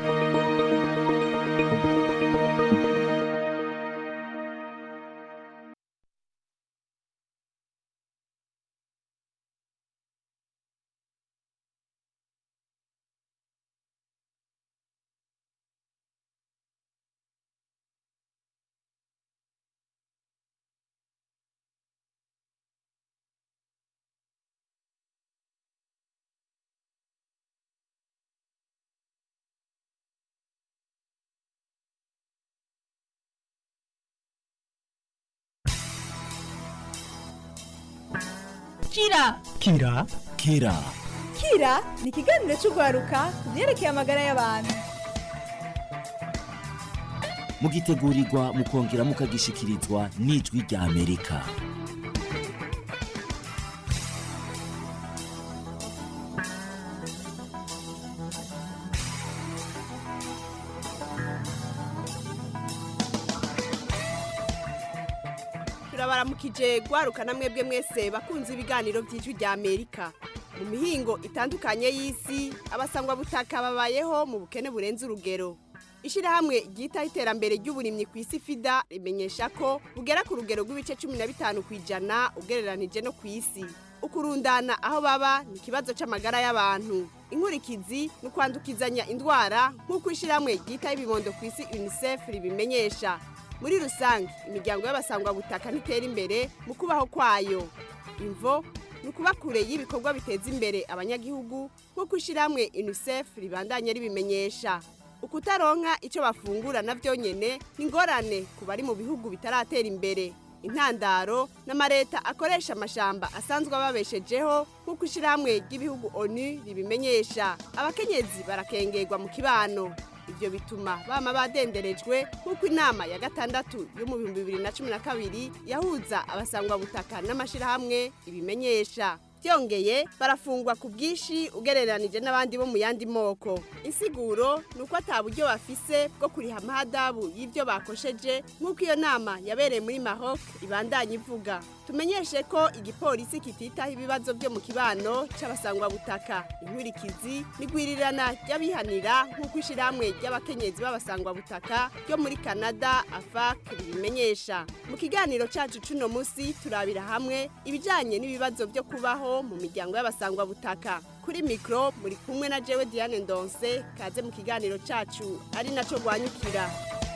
kira kira kira kira ni ikiganiro cy'urwaruka ku byerekeye amagara y'abantu mugitegurirwa mukongera mukagishikirizwa n'ijwi rya amerika turabaramukije gwaruka na mwebwe mwese bakunze ibiganiro by'ijwi rya amerika mu mihingo itandukanye y'isi abasangwa butaka babayeho mu bukene burenze urugero ishyirahamwe ryitaho iterambere ry'uburimyi ku isi fida rimenyesha ko bugera ku rugero rw'ibice cumi na bitanu ku ijana ugereranije no ku isi ukurundana aho baba ni ikibazo cy'amagara y'abantu inkurikizi ni ukwandukizanya indwara nk'uko ishyirahamwe ryitaho ibibondo ku isi unicef ribimenyesha muri rusange imiryango y'abasangwabutaka ntitera imbere mu kubaho kwayo imvo ni ukuba kure y'ibikorwa biteza imbere abanyagihugu nk'uko ishyirahamwe unicef ribandanya ribimenyesha ukutaronka icyo bafungura na byonyine ni ingorane ku bari mu bihugu bitaratera imbere intandaro n'amareta akoresha amashamba asanzwe ababeshejeho nk'uko ishyirahamwe ry'ibihugu onu ribimenyesha abakenyezi barakengerwa mu kibano ibyo bituma bama badenderejwe nk'uko inama ya gatandatu yo mu bihumbi bibiri na cumi na kabiri yahuza abasangwabutaka n'amashyirahamwe ibimenyesha byongeye barafungwa ku bwinshi ugereranije n'abandi bo mu yandi moko insiguro ni uko ata buryo bafise bwo kuriha amahadabu y'ibyo bakosheje nk'uko iyo nama yabereye muri maroc ibandanya ivuga tumenyeshe ko igipolisi kititaho ibibazo byo mu kibano cy'abasangwabutaka inkurikizi n'igwirirana ry'abihanira nk'uko ishyirahamwe ry'abakenyezi b'abasangwabutaka ryo muri canada afac ribimenyesha mu kiganiro cyacu cy'uno munsi turabira hamwe ibijyanye n'ibibazo byo kubaho mu miryango y'abasangwabutaka kuri mikoro muri kumwe na jewe diane ndonse kaze mu kiganiro cyacu ari nacyo rwanyukira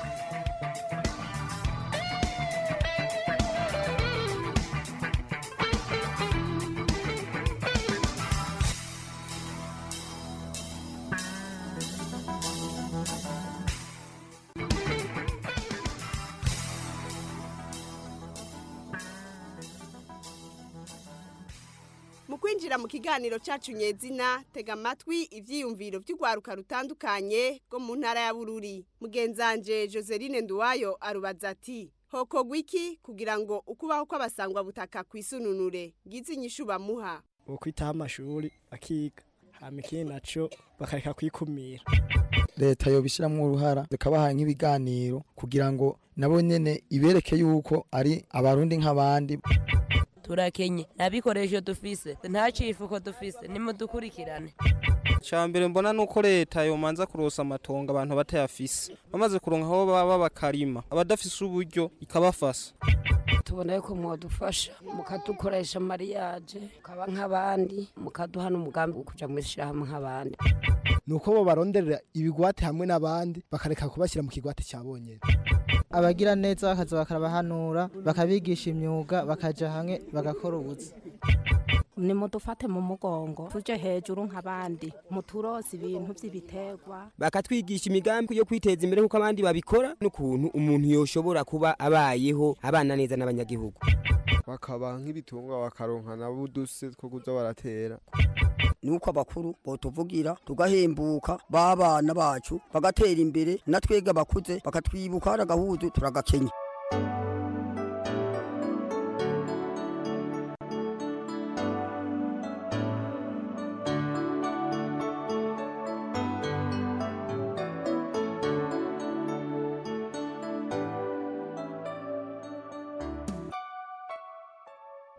mu kwinjira mu kiganiro cyacu nyezina tega amatwi ibyiyumviro by'urwaruka rutandukanye rwo mu ntara ya bururi mugenzanje joseline nduwayo arubaza ati hokogwa iki kugira ngo ukubaho kw'abasangwabutaka ku isununure ngize inyishu bamuha ukwitaho amashuri akiga hama ikindi naco bakareka kwikumira leta yobishiramwo uruhara zikabaha nk'ibiganiro kugira ngo nabo nyene ibereke yuko ari abarundi nk'abandi turakenye nta bikoresho dufise nta cifuko dufise nimudukurikirane mbere mbona nuko leta yomanza kurosa amatongo abantu batayafise bamaze kuronka aho baba bakarima abadafise uburyo ikabafasa tubona yuko mwadufasha mukadukoresha mariyaje mukaba nk'abandi mukaduha n'umugambi wo kuja mu ishyirahamwe nk'abandi nuko bo baronderera ibigwate hamwe n'abandi bakareka kubashyira mu kigwate cya bonyene abagira neza bakaza bakabahanura bakabigisha imyuga bakaja hamwe bagakora ubuzi nimudufate mu mugongo tuje hejuru nk'abandi muturose ibintu by'ibiterwa bakatwigisha imigambi yo kwiteza imbere nk'uko abandi babikora n'ukuntu umuntu yoshobora kuba abayeho abana neza n'abanyagihugu bakaba nk'ibitungwa bakaronka nabo uduse two kuza baratera nuko abakuru botuvugira tugahembuka babana bacu bagatera imbere natwega bakuze bakatwibuka hari agahuzu turagakenya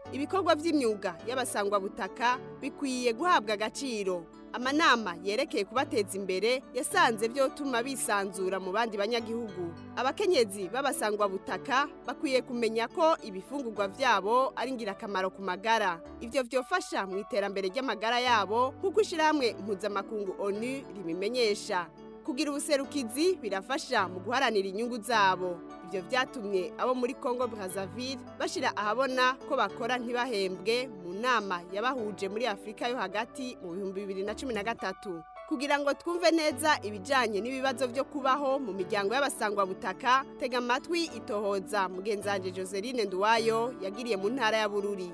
ibikorwa by'imyuga y'abasangwabutaka bikwiye guhabwa agaciro amanama yerekeye kubateza imbere yasanze byotuma bisanzura mu bandi banyagihugu abakenyezi b'abasangwabutaka bakwiye kumenya ko ibifungurwa byabo ari ingirakamaro ku magara ibyo byofasha mu iterambere ry'amagara yabo nk'uko ishyirahamwe mpuzamakungu onu ribimenyesha kugira ubuserukizi birafasha mu guharanira inyungu zabo ibyo byatumye abo muri congo brazzaville bashyira ahabona ko bakora ntibahembwe mu nama yabahuje muri afurika yo hagati mu bihumbi bibiri na cumi na gatatu kugira ngo twumve neza ibijyanye n'ibibazo byo kubaho mu miryango y'abasangwabutaka tega amatwi itohoza mugenzange joseline nduwayo yagiriye mu ntara ya bururi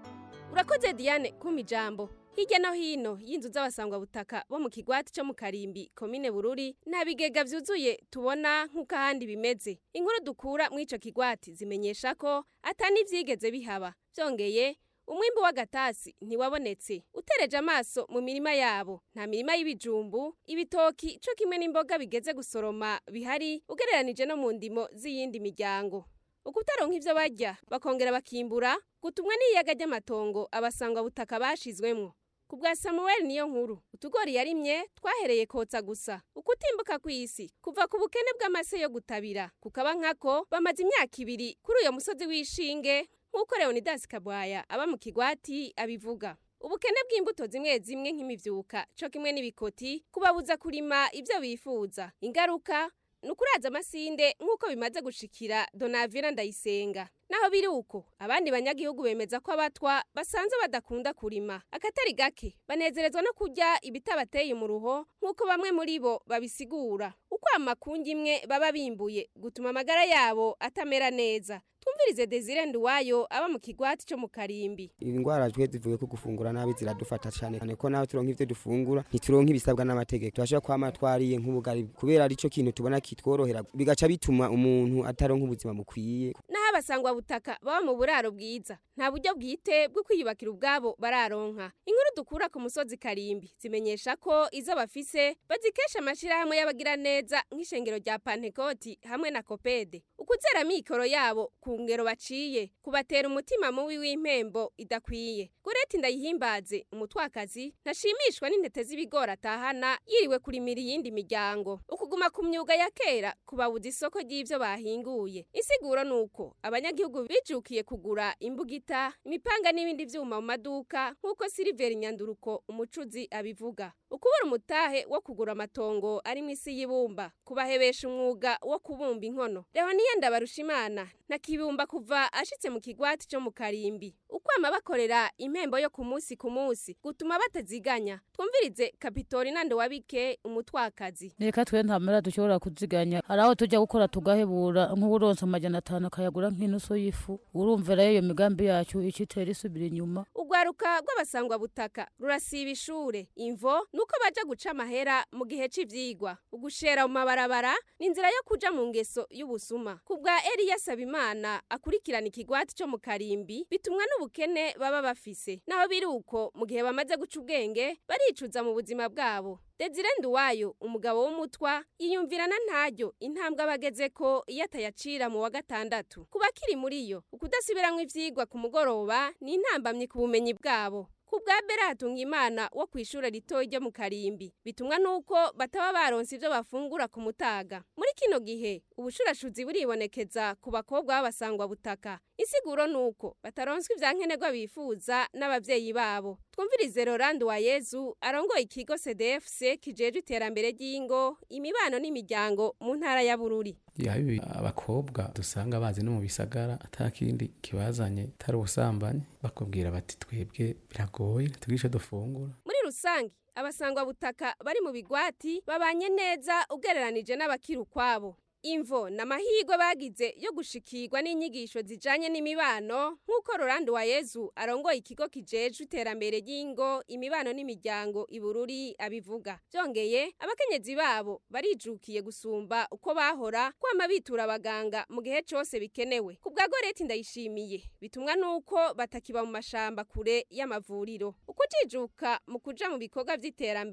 urakoze diane kuma ijambo hirya no hino y'inzu z'abasangwabutaka bo mu kigwati cyo mu karimbi komine bururi nta bigega byuzuye tubona nk'uko ahandi bimeze inkuru dukura muri icyo kigwati zimenyesha ko atani ibyigeze bihaba byongeye umwimbu w'agatasi ntiwabonetse utereje amaso mu mirima yabo nta mirima y'ibijumbu ibitoki cyo kimwe n'imboga bigeze gusoroma bihari ugereranije no mu ndimo z'iyindi miryango ukutaronka ivyo barya bakongera bakimbura gutumwa n'iyaga ry'amatongo abasangwa butaka bashizwemwo ku bwa samuel niyo nkuru utugori yarimye twahereye kotsa gusa ukutimbuka kw'isi kuva ku bukene bw'amase yo gutabira kukaba nkako bamaze imyaka ibiri kuri uyo musozi w'ishinge nk'uko leonidas kabwaya aba mu kigwati abivuga ubukene bw'imbuto zimwe zimwe nk'imivyuka co kimwe n'ibikoti kubabuza kurima ivyo bifuza ingaruka nukuraza amasinde nk'uko bimaze gushikira donavira ndayisenga naho biri uko abandi banyagihugu bemeza ko abatwa basanze badakunda kurima akatari gake banezerezwa no kurya ibitabateye mu ruho nk'uko bamwe muri bo babisigura uko amakungi imwe baba bimbuye gutuma amagara yabo atamera neza twumvirize desire nduwayo aba mu kigwati cyo mu karimbi indwara twe zivuye ko gufungura nabi ziradufata cyane cyane ko nawe turonka ivyo dufungura ntituronka ibisabwa n'amategeko turashobora kwama twariye nk'ubugari kubera arico kintu tubona kitworohera bigaca bituma umuntu ataronka ubuzima bukwiye naho abasangwa butaka baba mu buraro bwiza nta buryo bwite bwo kwiyubakira ubwabo bararonka inkuru dukura ku musozi karimbi zimenyesha ko izo bafise bazikesha amashirahamwe y'abagira neza nk'ishengero rya pantekoti hamwe na kopede ukuzera mikoro yabo ku ngero baciye kubatera umutima mubi w'impembo idakwiye goreti ndayihimbaze umutwakazi ntashimishwa n'intete z'ibigori atahana yiriwe kurimira iyindi miryango ukuguma ku myuga ya kera kubabuza isoko ry'ivyo bahinguye insiguro nuko abanyagihugu bijukiye kugura imbugita imipanga n'ibindi vyuma mu maduka nk'uko siliveri nyanduruko umucuzi abivuga ukubura umutahe wo kugura amatongo ari mu isi y'ibumba kubahebesha umwuga wo kubumba inkono leoniya ndabarushimana na kibumba kuva ashitse mu kigwati cyo mu karimbi ukwama bakorera impembo yo ku munsi ku munsi gutuma bataziganya twumvirize kapitori nande wabike umutwakazi reka twe nta mera dushobora kuziganya hari aho tujya gukora tugahebura nk'uburonsa amajana atanu akayagura nk'inusu y'ifu urumva rero iyo migambi yacu icitera isubira inyuma urwaruka rw'abasangwa butaka rurasiba ishure imvo nuko baja guca amahera mu gihe c'ivyigwa ugushera mu mabarabara ni inzira yo kuja mu ngeso y'ubusuma ku bwa eliya sabimana akurikirana ikigwati cyo mu karimbi bitumwa n'ubukene baba bafise naho biri uko mu gihe bamaze guca ubwenge baricuza mu buzima bwabo Desire Nduwayo umugabo w'umutwa yiyumvirana ntaryo intambwe abageze ko iyo atayacira mu wa gatandatu kuba kiri muri yo ukudasubiramwo ivyigwa ku mugoroba ni intambamye ku bumenyi bwabo ku bwa beratunga imana wo ku ishuri ritoya ryo mu karimbi bitumwa nuko bataba baronse ibyo bafungura ku mutaga muri kino gihe ubushurashuzi buribonekeza ku bakobwa b'abasangwa butaka insiguro nuko bataronswa ivyankenerwa bifuza n'abavyeyi babo twumvirize Laurent wa Yezu arongoye ikigo CDFC kijeje iterambere ry'ingo imibano n'imiryango mu ntara ya Bururi yabi abakobwa dusanga bazi no mu bisagara atakindi kibazanye tari ubusambanyi bakubwira bati twebwe biragoye tugisha dufungura muri rusange abasangwa butaka bari mu bigwati babanye neza ugereranije n'abakiri ukwabo imvo n'amahirwe bagize yo gushikirwa n'inyigisho zijanye n'imibano nk'uko Rolando wa Yezu arongoye ikigo kijejwe iterambere ry'ingo imibano n'imiryango ibururi abivuga byongeye abakenyezi babo barijukiye gusumba uko bahora kwama bitura abaganga mu gihe cose bikenewe ku bwa Goreti ndayishimiye bitumwa nuko batakiba mu mashamba kure y'amavuriro ukujijuka mu kuja mu bikorwa vy'iterambere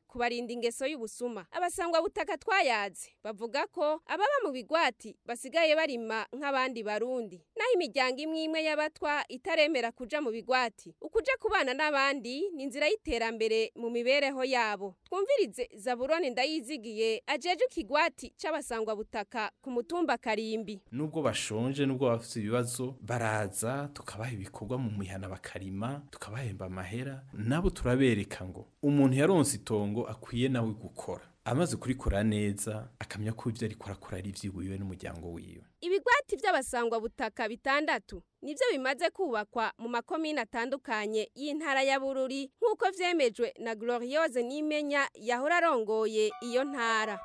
kubarinda ingeso y'ubusuma abasangwa butaka twayaze bavuga ko ababa mu bigwati basigaye barima nk'abandi barundi naho imiryango imwe imwe y'abatwa itaremera kuja mu bigwati ukuja kubana n'abandi ni inzira y'iterambere mu mibereho yabo twumvirize zaburoni ndayizigiye ajeje ikigwati c'abasangwa butaka ku mutumba karimbi nubwo bashonje nubwo bafite ibibazo baraza tukabaha ibikorwa mu mihana bakarima tukabahemba amahera nabo turabereka ngo umuntu yaronse itongo akwiye nawe gukora amaze kurikora neza akamenya ko ibyo ariko arakora ari iby'iwiwe n'umuryango wiwe ibigwati by'abasangwa butaka bitandatu nibyo bimaze kubakwa mu makomine atandukanye y'intara ya bururi nk'uko vyemejwe na gloriose nimenya yahora arongoye iyo ntara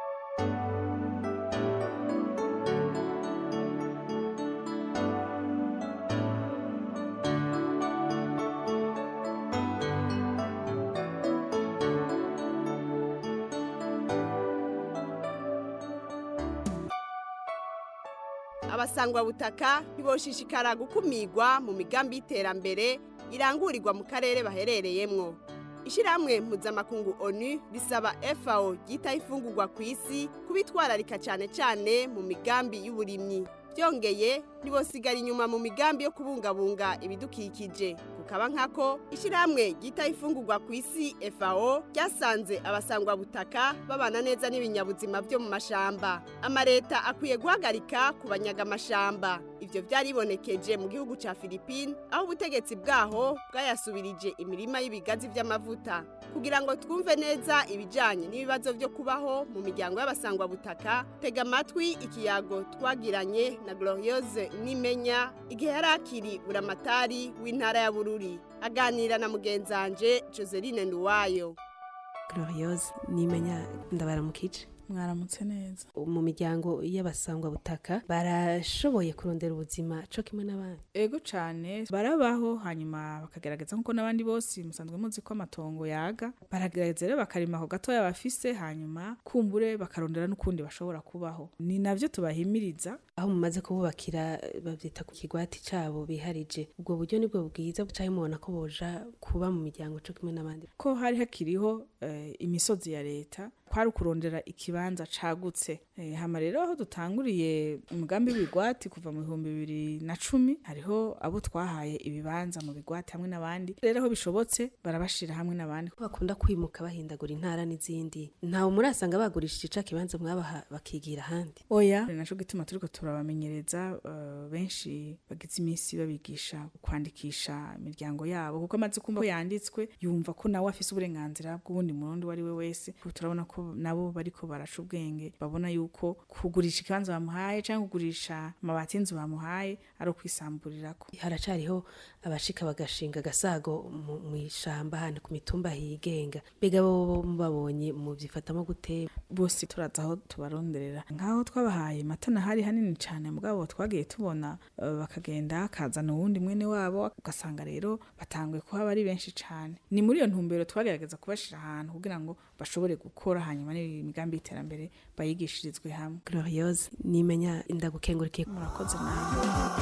abasangwa butaka ntiboshishikara gukumirwa mu migambi y'iterambere irangurirwa mu karere baherereyemwo ishyirahamwe mpuzamakungu onu risaba FAO ryitaho ifungurwa ku isi kubitwararika cyane cyane mu migambi y'uburimyi byongeye ntibosigara inyuma mu migambi yo kubungabunga ibidukikije kukaba nkako ishyirahamwe ryitaho ifungurwa ku isi FAO ryasanze abasangwa butaka babana neza n'ibinyabuzima byo mu mashamba amareta akwiye guhagarika kubanyaga amashamba ivyo byaribonekeje mu gihugu ca Philippines aho ubutegetsi bwaho bwayasubirije imirima y'ibigazi vy'amavuta kugira ngo twumve neza ibijanye n'ibibazo byo kubaho mu miryango y'abasangwa butaka tega amatwi ikiyago twagiranye na Gloriose Nimenya igihe yari akiri buramatari w'intara ya Bururi aganira na mugenzanje Joseline Nduwayo Gloriose Nimenya ndabaramukije mwaramutse neza mu miryango y'abasangwa butaka barashoboye kurondera ubuzima co kimwe n'abandi ego cane barabaho hanyuma bakagerageza nkuko n'abandi bose musanzwe muzi ko amatongo yaga baragerageza rero bakarima ako gatoya bafise hanyuma kumbure bakarondera n'ukundi bashobora kubaho ni navyo tubahimiriza aho mumaze kububakira bavyita ku kigwati cabo biharije ubwo buryo nibwo bwiza bucaye mubona ko boja kuba mu miryango co kimwe n'abandi ko hari hakiriho eh, imisozi ya leta kwari ukurondera ikibanza cagutse eh, hama rero aho dutanguriye umugambi w'ibigwati kuva mu bihumbi bibiri na cumi hariho abo twahaye ibibanza mu bigwati hamwe n'abandi rero aho bishobotse barabashira hamwe n'abandi bakunda kwimuka bahindagura intara n'izindi ntawe murasanga bagurishije ica kibanza mwabaha bakigira ahandi oya ni naco gituma turiko turabamenyereza uh, benshi bagize iminsi babigisha kwandikisha imiryango yabo kuko amaze kumva ko yanditswe yumva ko nawe afise uburenganzira bw'uwundi murundi uwo ari we wese turabona ko nabo bariko baraca ubwenge babona yuko kugurisha ikibanza bamuhaye cyangwa kugurisha amabati y'inzu bamuhaye ari ukwisamburirako haracariho abashika bagashinga agasago mu ishamba hano ku mitumba higenga mbega bo babonye mu byifatamo gute bose turaza aho tubaronderera nk'aho twabahaye matana hari hanini cyane mugabo twagiye tubona uh, bakagenda kazana uwundi mwene wabo ugasanga rero batanguye kuhaba ari benshi cyane ni muri iyo ntumbero twagerageza kubashira ahantu kugira ngo bashobore gukora hanyuma n'imigambi y'iterambere bayigishirizwe hamwe gloriose nimenya indagukengurikiye murakoze nawe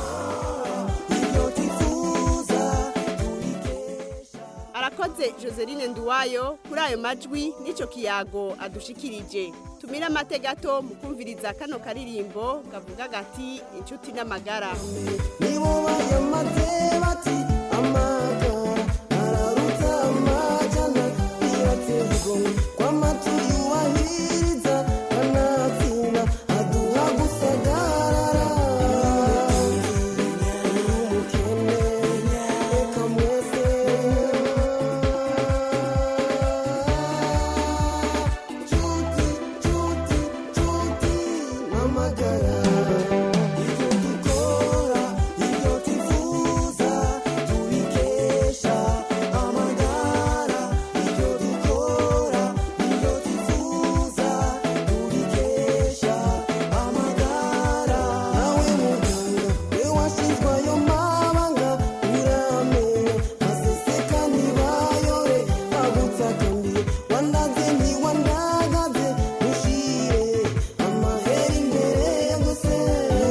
arakoze joseline nduwayo kuri ayo majwi n'icyo kiyago adushikirije tumire amate gato mu kumviriza kano karirimbo kavuga gati inshuti n'amagara nibo bayamaze bati amagara araruta amajana iratera igomwe kw'amatu yuwahiriza kanatsinda aduha gusagarara umukene reka mwese nshuti nshuti nshuti n'amagara ibyo dukora ibyo tuvuza tubikesha amagara ibyo dukora ibyo tuvuza tubikesha amagara nawe muganga we washinzwe ayo mabanga uramenya aseseka ntibayore agutsakambiye wandaze ntiwandagaze mushire amahera imbere gusa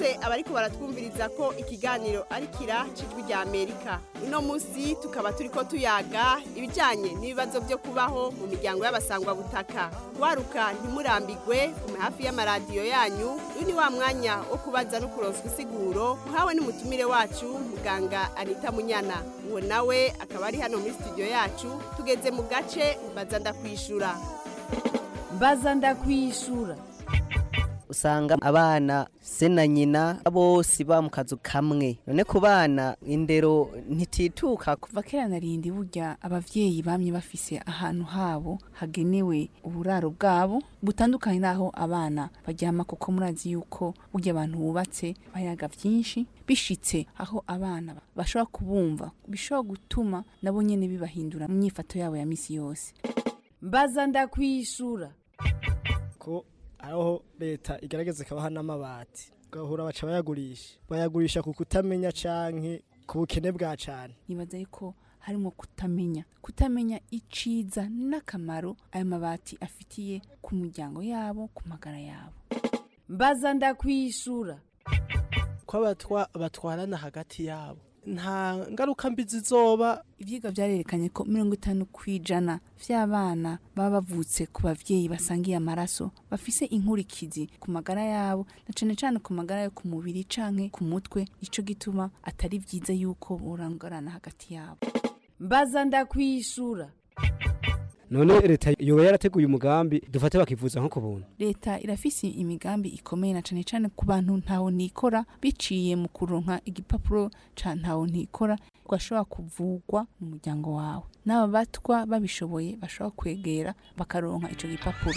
twibutse abariko baratwumviriza ko ikiganiro ari kira cijwi rya amerika uno munsi tukaba turiko tuyaga ibijanye n'ibibazo byo kubaho mu miryango y'abasangwa butaka waruka ntimurambigwe kume hafi y'amaradiyo yanyu uyu ni wa mwanya wo kubaza no kuronswa isiguro muhawe n'umutumire wacu muganga anita munyana uwo nawe akaba ari hano muri studio yacu tugeze mu gace mbaza ndakwishura mbaza ndakwishura usanga abana se na nyina bose ba mu kazu kamwe none ku bana indero ntitituka kuva kera narindi burya abavyeyi bamye bafise ahantu habo hagenewe uburaro bwabo butandukanye naho abana baryama kuko murazi yuko burya abantu bubatse bayaga vyinshi bishitse aho abana bashobora kubumva bishobora gutuma nabo nyene bibahindura mu myifato yabo ya misi yose mbaza ndakwishura ko aho leta igaragaza ikabaha n'amabati ugahura baca bayagurisha bayagurisha ku kutamenya canke ku bukene bwa cane nibaza yuko harimo kutamenya kutamenya iciza n'akamaro ayo mabati afitiye ku muryango yabo ku magara yabo mbaza ndakwishura ko abatwa batwarana hagati yabo nta ngaruka mbi zizoba ivyigwa vyarerekanye ko mirongo itanu kw'ijana vy'abana baba bavutse ku bavyeyi basangiye amaraso bafise inkurikizi ku magara yabo na cane cane ku magara yo ku mubiri canke ku mutwe ico gituma atari vyiza yuko borangarana hagati yabo mbaza ndakwishura none leta yoba yarateguye umugambi dufate bakivuza nko ku buntu leta irafise imigambi ikomeye na cane cane ku bantu ntaho nikora biciye mu kuronka igipapuro ca ntaho ntikora ugashobora kuvugwa mu muryango wawe n'aba batwa babishoboye bashobora kwegera bakaronka ico gipapuro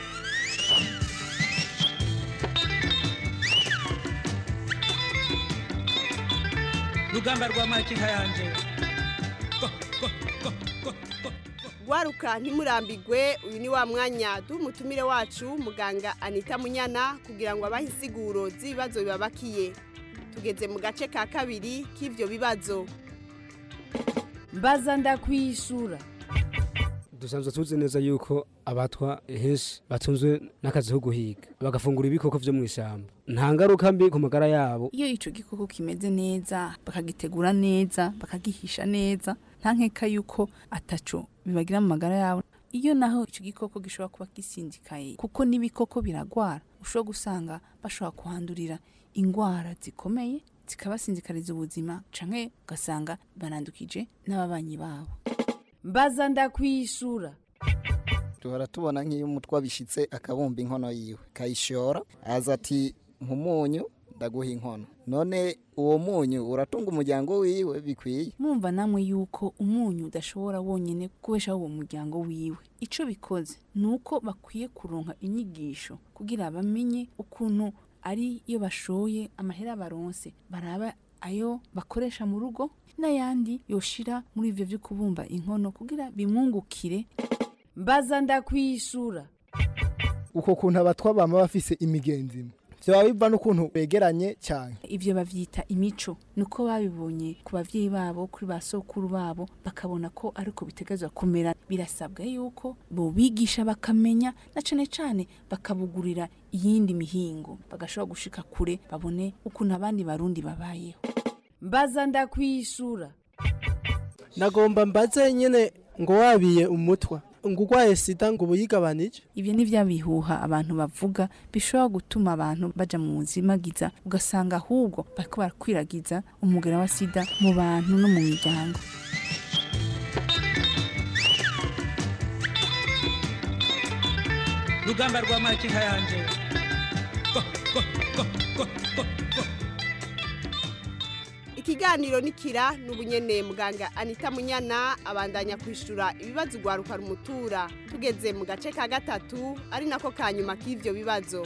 rugamba rwa makinka yanje Gwaruka ntimurambigwe uyu ni wa mwanya duha umutumire wacu muganga Anita Munyana kugira ngo abahe insiguro z'ibibazo bibabakiye tugeze mu gace ka kabiri k'ivyo bibazo mbaza ndakwishura dusanzwe tuzi neza yuko abatwa henshi batunzwe n'akazi ko guhiga bagafungura ibikoko vyo mu ishyamba nta ngaruka mbi ku magara yabo iyo ico gikoko kimeze neza bakagitegura neza bakagihisha neza nta nkeka yuko ataco bibagira mu magara yabo iyo naho ico gikoko gishobora kuba gisinzikaye kuko n'ibikoko biragwara ushobora gusanga bashobora kuhandurira ingwara zikomeye zikabasinzikariza ubuzima canke ugasanga banandukije n'ababanyi babo mbaza ndakwishura duhora tubona nk'iyo umutwe abishitse akabumba inkono yiwe kayishora aza ati nk'umunyu ndaguha inkono none uwo munyu uratunga umuryango wiwe bikwiye mwumva namwe yuko umunyu udashobora wonyene kubeshaho uwo muryango wiwe ico bikoze ni uko bakwiye kuronka inyigisho kugira bamenye ukuntu ari iyo bashoye amahera baronse baraba ayo bakoresha mu rugo n'ayandi yoshira muri ivyo vyo kubumba inkono kugira bimwungukire mbaza ndakwishura uko kuntu abatwa bama bafise imigenzi imwe vyoba biva n'ukuntu begeranye cyane ivyo bavyita imico nuko babibonye ku bavyeyi babo kuri ba sokuru babo bakabona ko ariko bitegezwa kumera birasabwa yuko bobigisha bakamenya na cane cane bakabugurira iyindi mihingo bagashobora gushika kure babone ukuntu abandi barundi babayeho mbaza ndakwishura nagomba mbaze nyene ngo wabiye umutwa ngo urwaye sida ngo ubuyigabanije ivyo ni vya bihuha abantu bavuga bishobora gutuma abantu baja mu buzimagiza ugasanga ahubwo bariko barakwiragiza umugera wa sida mu bantu no mu miryango rugamba rwa makinka yanje ikiganiro nikira n'ubunyene muganga Anita Munyana abandanya kwishura ibibazo ugwaruka rumutura tugeze mu gace ka gatatu ari nako kanyuma k'ivyo bibazo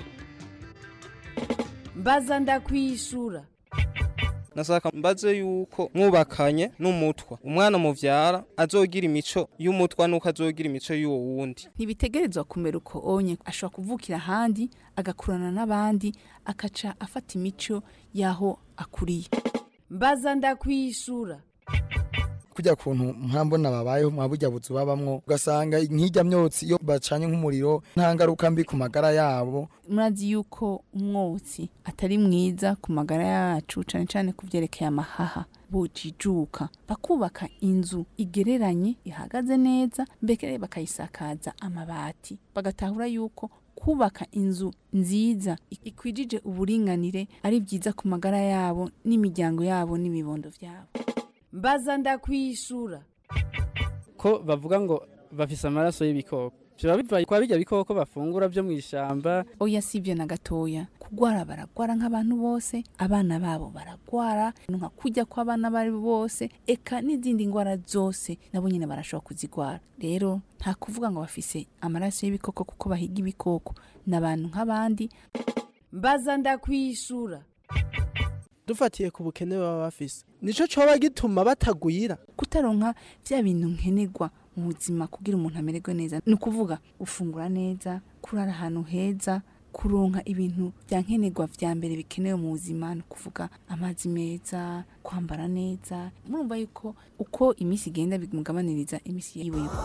mbaza ndakwishura nasaka mbaze yuko mwubakanye n'umutwa umwana muvyara azogira imico y'umutwa nuko azogira imico y'uwo wundi ntibitegerezwa kumera uko onye ashobora kuvukira ahandi agakurana n'abandi akaca afata imico y'aho akuriye mbaza ndakwishura kujya kuntu mpambona babayeho mwa burya buzu babamwo ugasanga nk'ijya myotsi iyo bacanye nk'umuriro nta ngaruka mbi ku magara yabo murazi yuko umwotsi atari mwiza ku magara yacu cyane cyane ku byerekeye amahaha bujijuka bakubaka inzu igereranye ihagaze neza mbere bakayisakaza amabati bagatahura yuko kubaka inzu nziza ikwijije uburinganire ari byiza ku magara yabo n'imiryango yabo n'ibibondo byabo mbaza ndakwishura ko bavuga ngo bafise amaraso y'ibikoko biba bivaye kwa bijya bikoko bafungura byo mu ishamba oya si ibyo na gatoya kugwara baragwara nk'abantu bose abana babo baragwara nka kujya kw'abana bari bose eka n'izindi ndwara zose nabo nyine barashobora kuzigwara rero nta kuvuga ngo bafise amaraso y'ibikoko kuko bahiga ibikoko ni abantu nk'abandi mbaza ndakwishura dufatiye ku bukene baba bafise nico coba gituma batagwira kutaronka vya bintu nkenerwa mu buzima kugira umuntu amererwe neza ni ukuvuga gufungura neza kurara ahantu heza kuronka ibintu bya nkenerwa vya mbere bikenewe mu buzima ni ukuvuga amazi meza kwambara neza murumva yuko uko iminsi igenda bimugabaniriza iminsi yiwe yo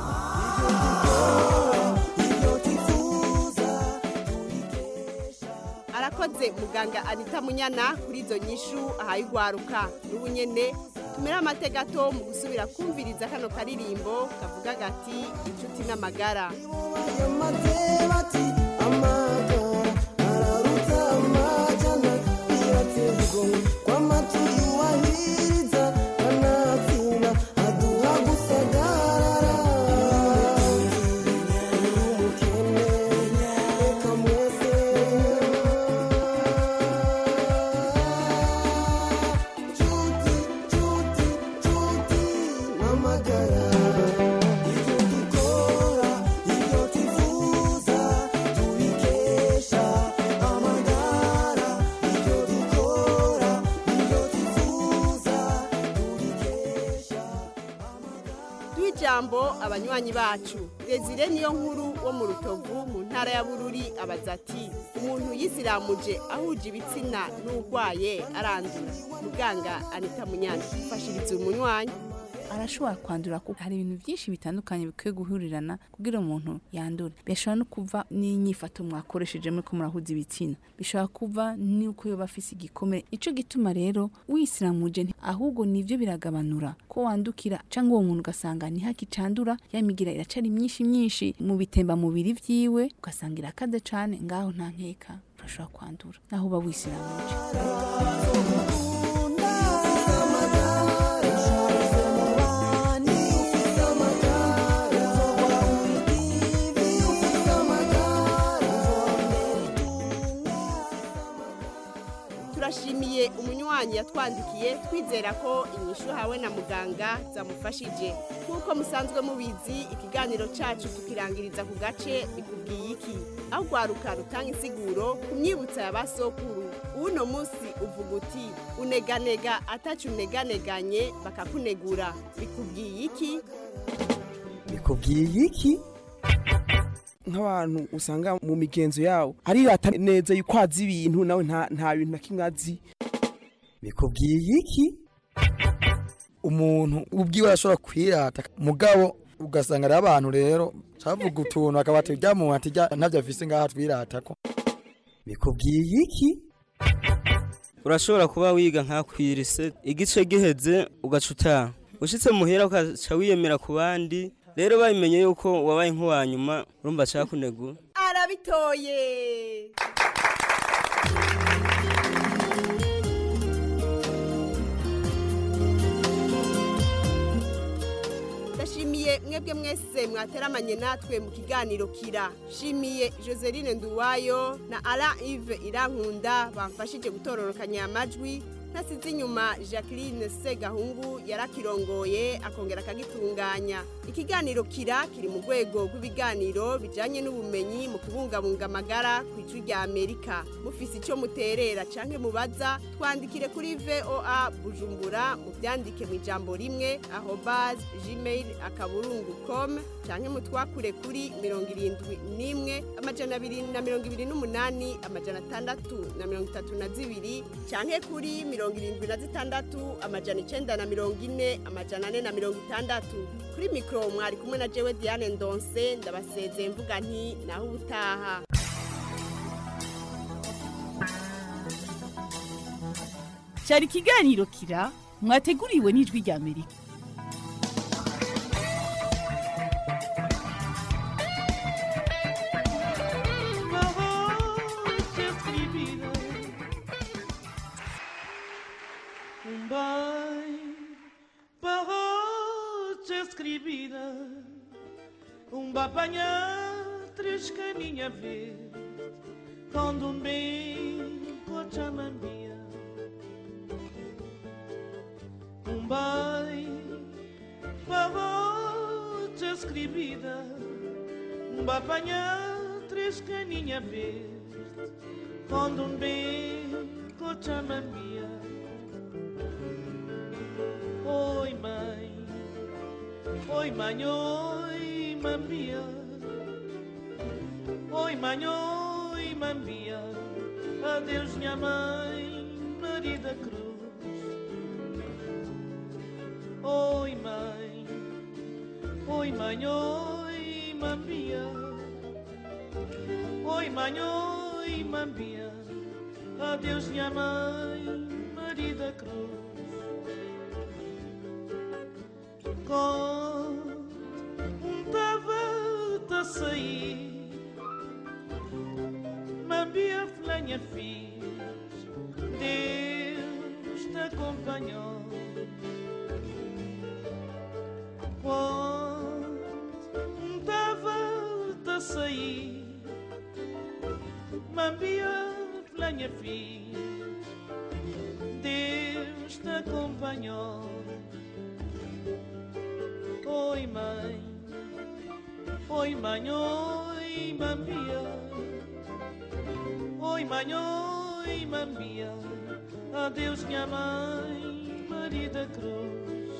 arakoze muganga anita munyana kuri izo nyishu ahaye urwaruka n'ubu nyene tumere amateka gato mu gusubira kumviriza kano karirimbo kavuga gati inshuti n'amagara duha ijambo abanywanyi bacu desire niyo nkuru wo mu rutovu mu ntara ya bururi abaza ati umuntu yisiramuje ahuje ibitsina n'urwaye arandura muganga anita munyana mfashiriza umunywanyi arashobora kwandura kuko hari ibintu byinshi bitandukanye bikwiye guhurirana kugira umuntu yandure bishobora no kuva n'inyifato mwakoresheje muri ko murahuza ibitsina bishobora kuva n'uko yoba afise igikomere ico gituma rero wisiramuje nti- ahubwo nivyo biragabanura ko wandukira cyangwa uwo muntu ugasanga ntihakicandura ya migira iracari myinshi myinshi mu bitemba mubiri vyiwe ugasanga irakaze cane ngaho nta nkeka urashobora kwandura naho uba wisiramuje turashimiye umunywanyi yatwandikiye twizera ko inyishu hawe na muganga zamufashije nk'uko musanzwe mubizi ikiganiro cyacu tukirangiriza ku gace bikubwiye iki aho urwaruka rutanga insiguro ku myibutsa ya basokuru uno munsi uvuga uti uneganega atacu uneganeganye bakakunegura bikubwiye iki bikubwiye iki nk'abantu usanga mu migenzo yawo arirata neza yuko azi ibintu nawe nta nta bintu na kimwe azi bikubwiye iki umuntu ubwiwe arashobora kwirata mugabo ugasanga ari abantu rero cavuga utuntu akaba ati rya muntu ati rya ntavyo afise ngaha twirata ko bikubwiye iki urashobora kuba wiga nka kwirise igice giheze ugaca utaha ushitse muhera ukaca wiyemera ku bandi rero babimenye yuko wabaye nk'uwa nyuma urumva cakunegura arabitoye ndashimiye mwebwe mwese mwateramanye natwe mu kiganiro kira shimiye joseline nduwayo na ara ive irankunda bamfashije gutororokanya amajwi ntasize inyuma jacqueline segahungu yarakirongoye akongera akagitunganya ikiganiro kira kiri mu rwego rw'ibiganiro bijyanye n'ubumenyi mu kubungabunga amagara ku ijwi rya amerika mufise icyo muterera cyangwa mubaza twandikire kuri voa bujumbura mubyandike mu ijambo rimwe aho bazi gmail akaburungu com cyangwa mutwakure kuri mirongo irindwi n'imwe amajana abiri na mirongo ibiri n'umunani amajana atandatu na mirongo itatu na zibiri cyangwa kuri mirongo mirongo irindwi na zitandatu amajana icenda na mirongo ine amajana ane na mirongo itandatu kuri mikoro mwari kumwe na jewe diane ndonse ndabasezeye mvuga nti naho ubutaha cyari ikiganiro kira mwateguriwe n'ijwi rya amerika Um bem, barrote escrevida, um bapanha, três caninha verde, quando um bem, cochamambia. Um bem, barrote escrevida, um bapanha, três caninha verde, quando um bem, cochamambia. Oi, mãe, oi, mãe, oi, mambia. Oi, mãe, oi, mambia. Adeus, minha mãe, Maria da Cruz. Oi, mãe, oi, mãe, oi, mambia. Oi, mãe, oi, mambia. Adeus, minha mãe, Maria da Cruz. contava-te a sair Mambia flanha fiz Deus te acompanhou contava-te a sair Mambia flanha fiz Deus te acompanhou Oi, mãe, oi, mãe, oi, mambia. Oi, mãe, oi, mambia. Adeus, minha mãe, Maria da Cruz.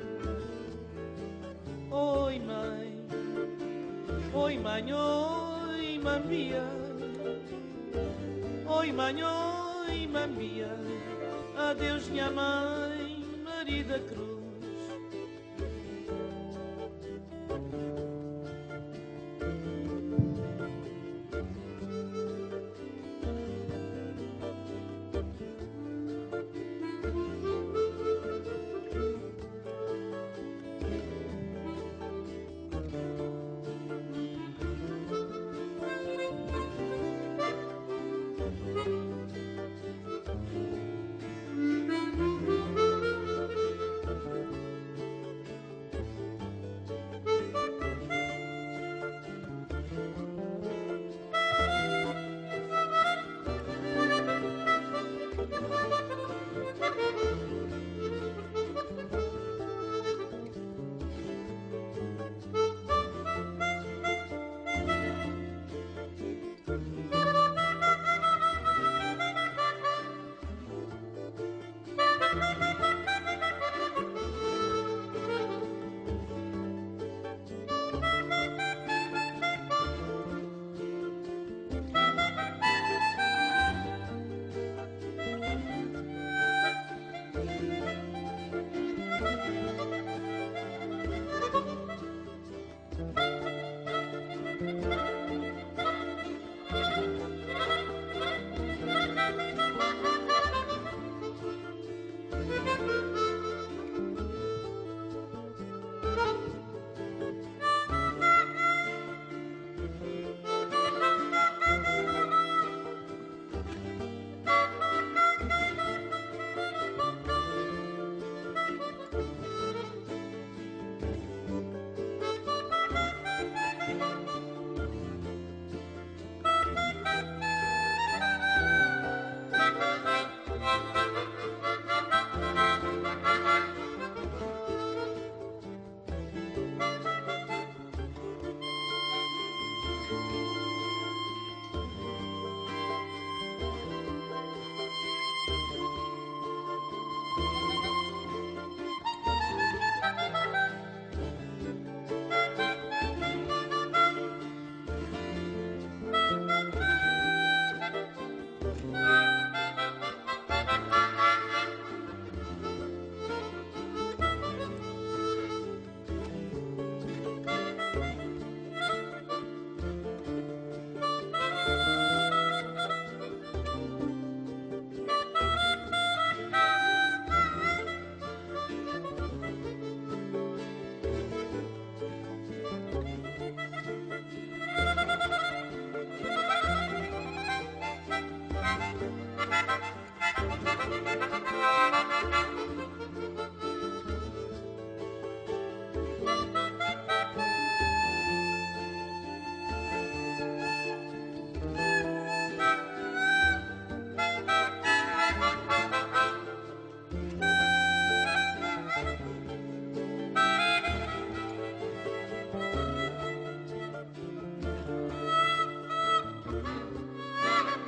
Oi, mãe, oi, mãe, oi, mambia. Oi, mãe, oi, mambia. Adeus, minha mãe, Maria da Cruz.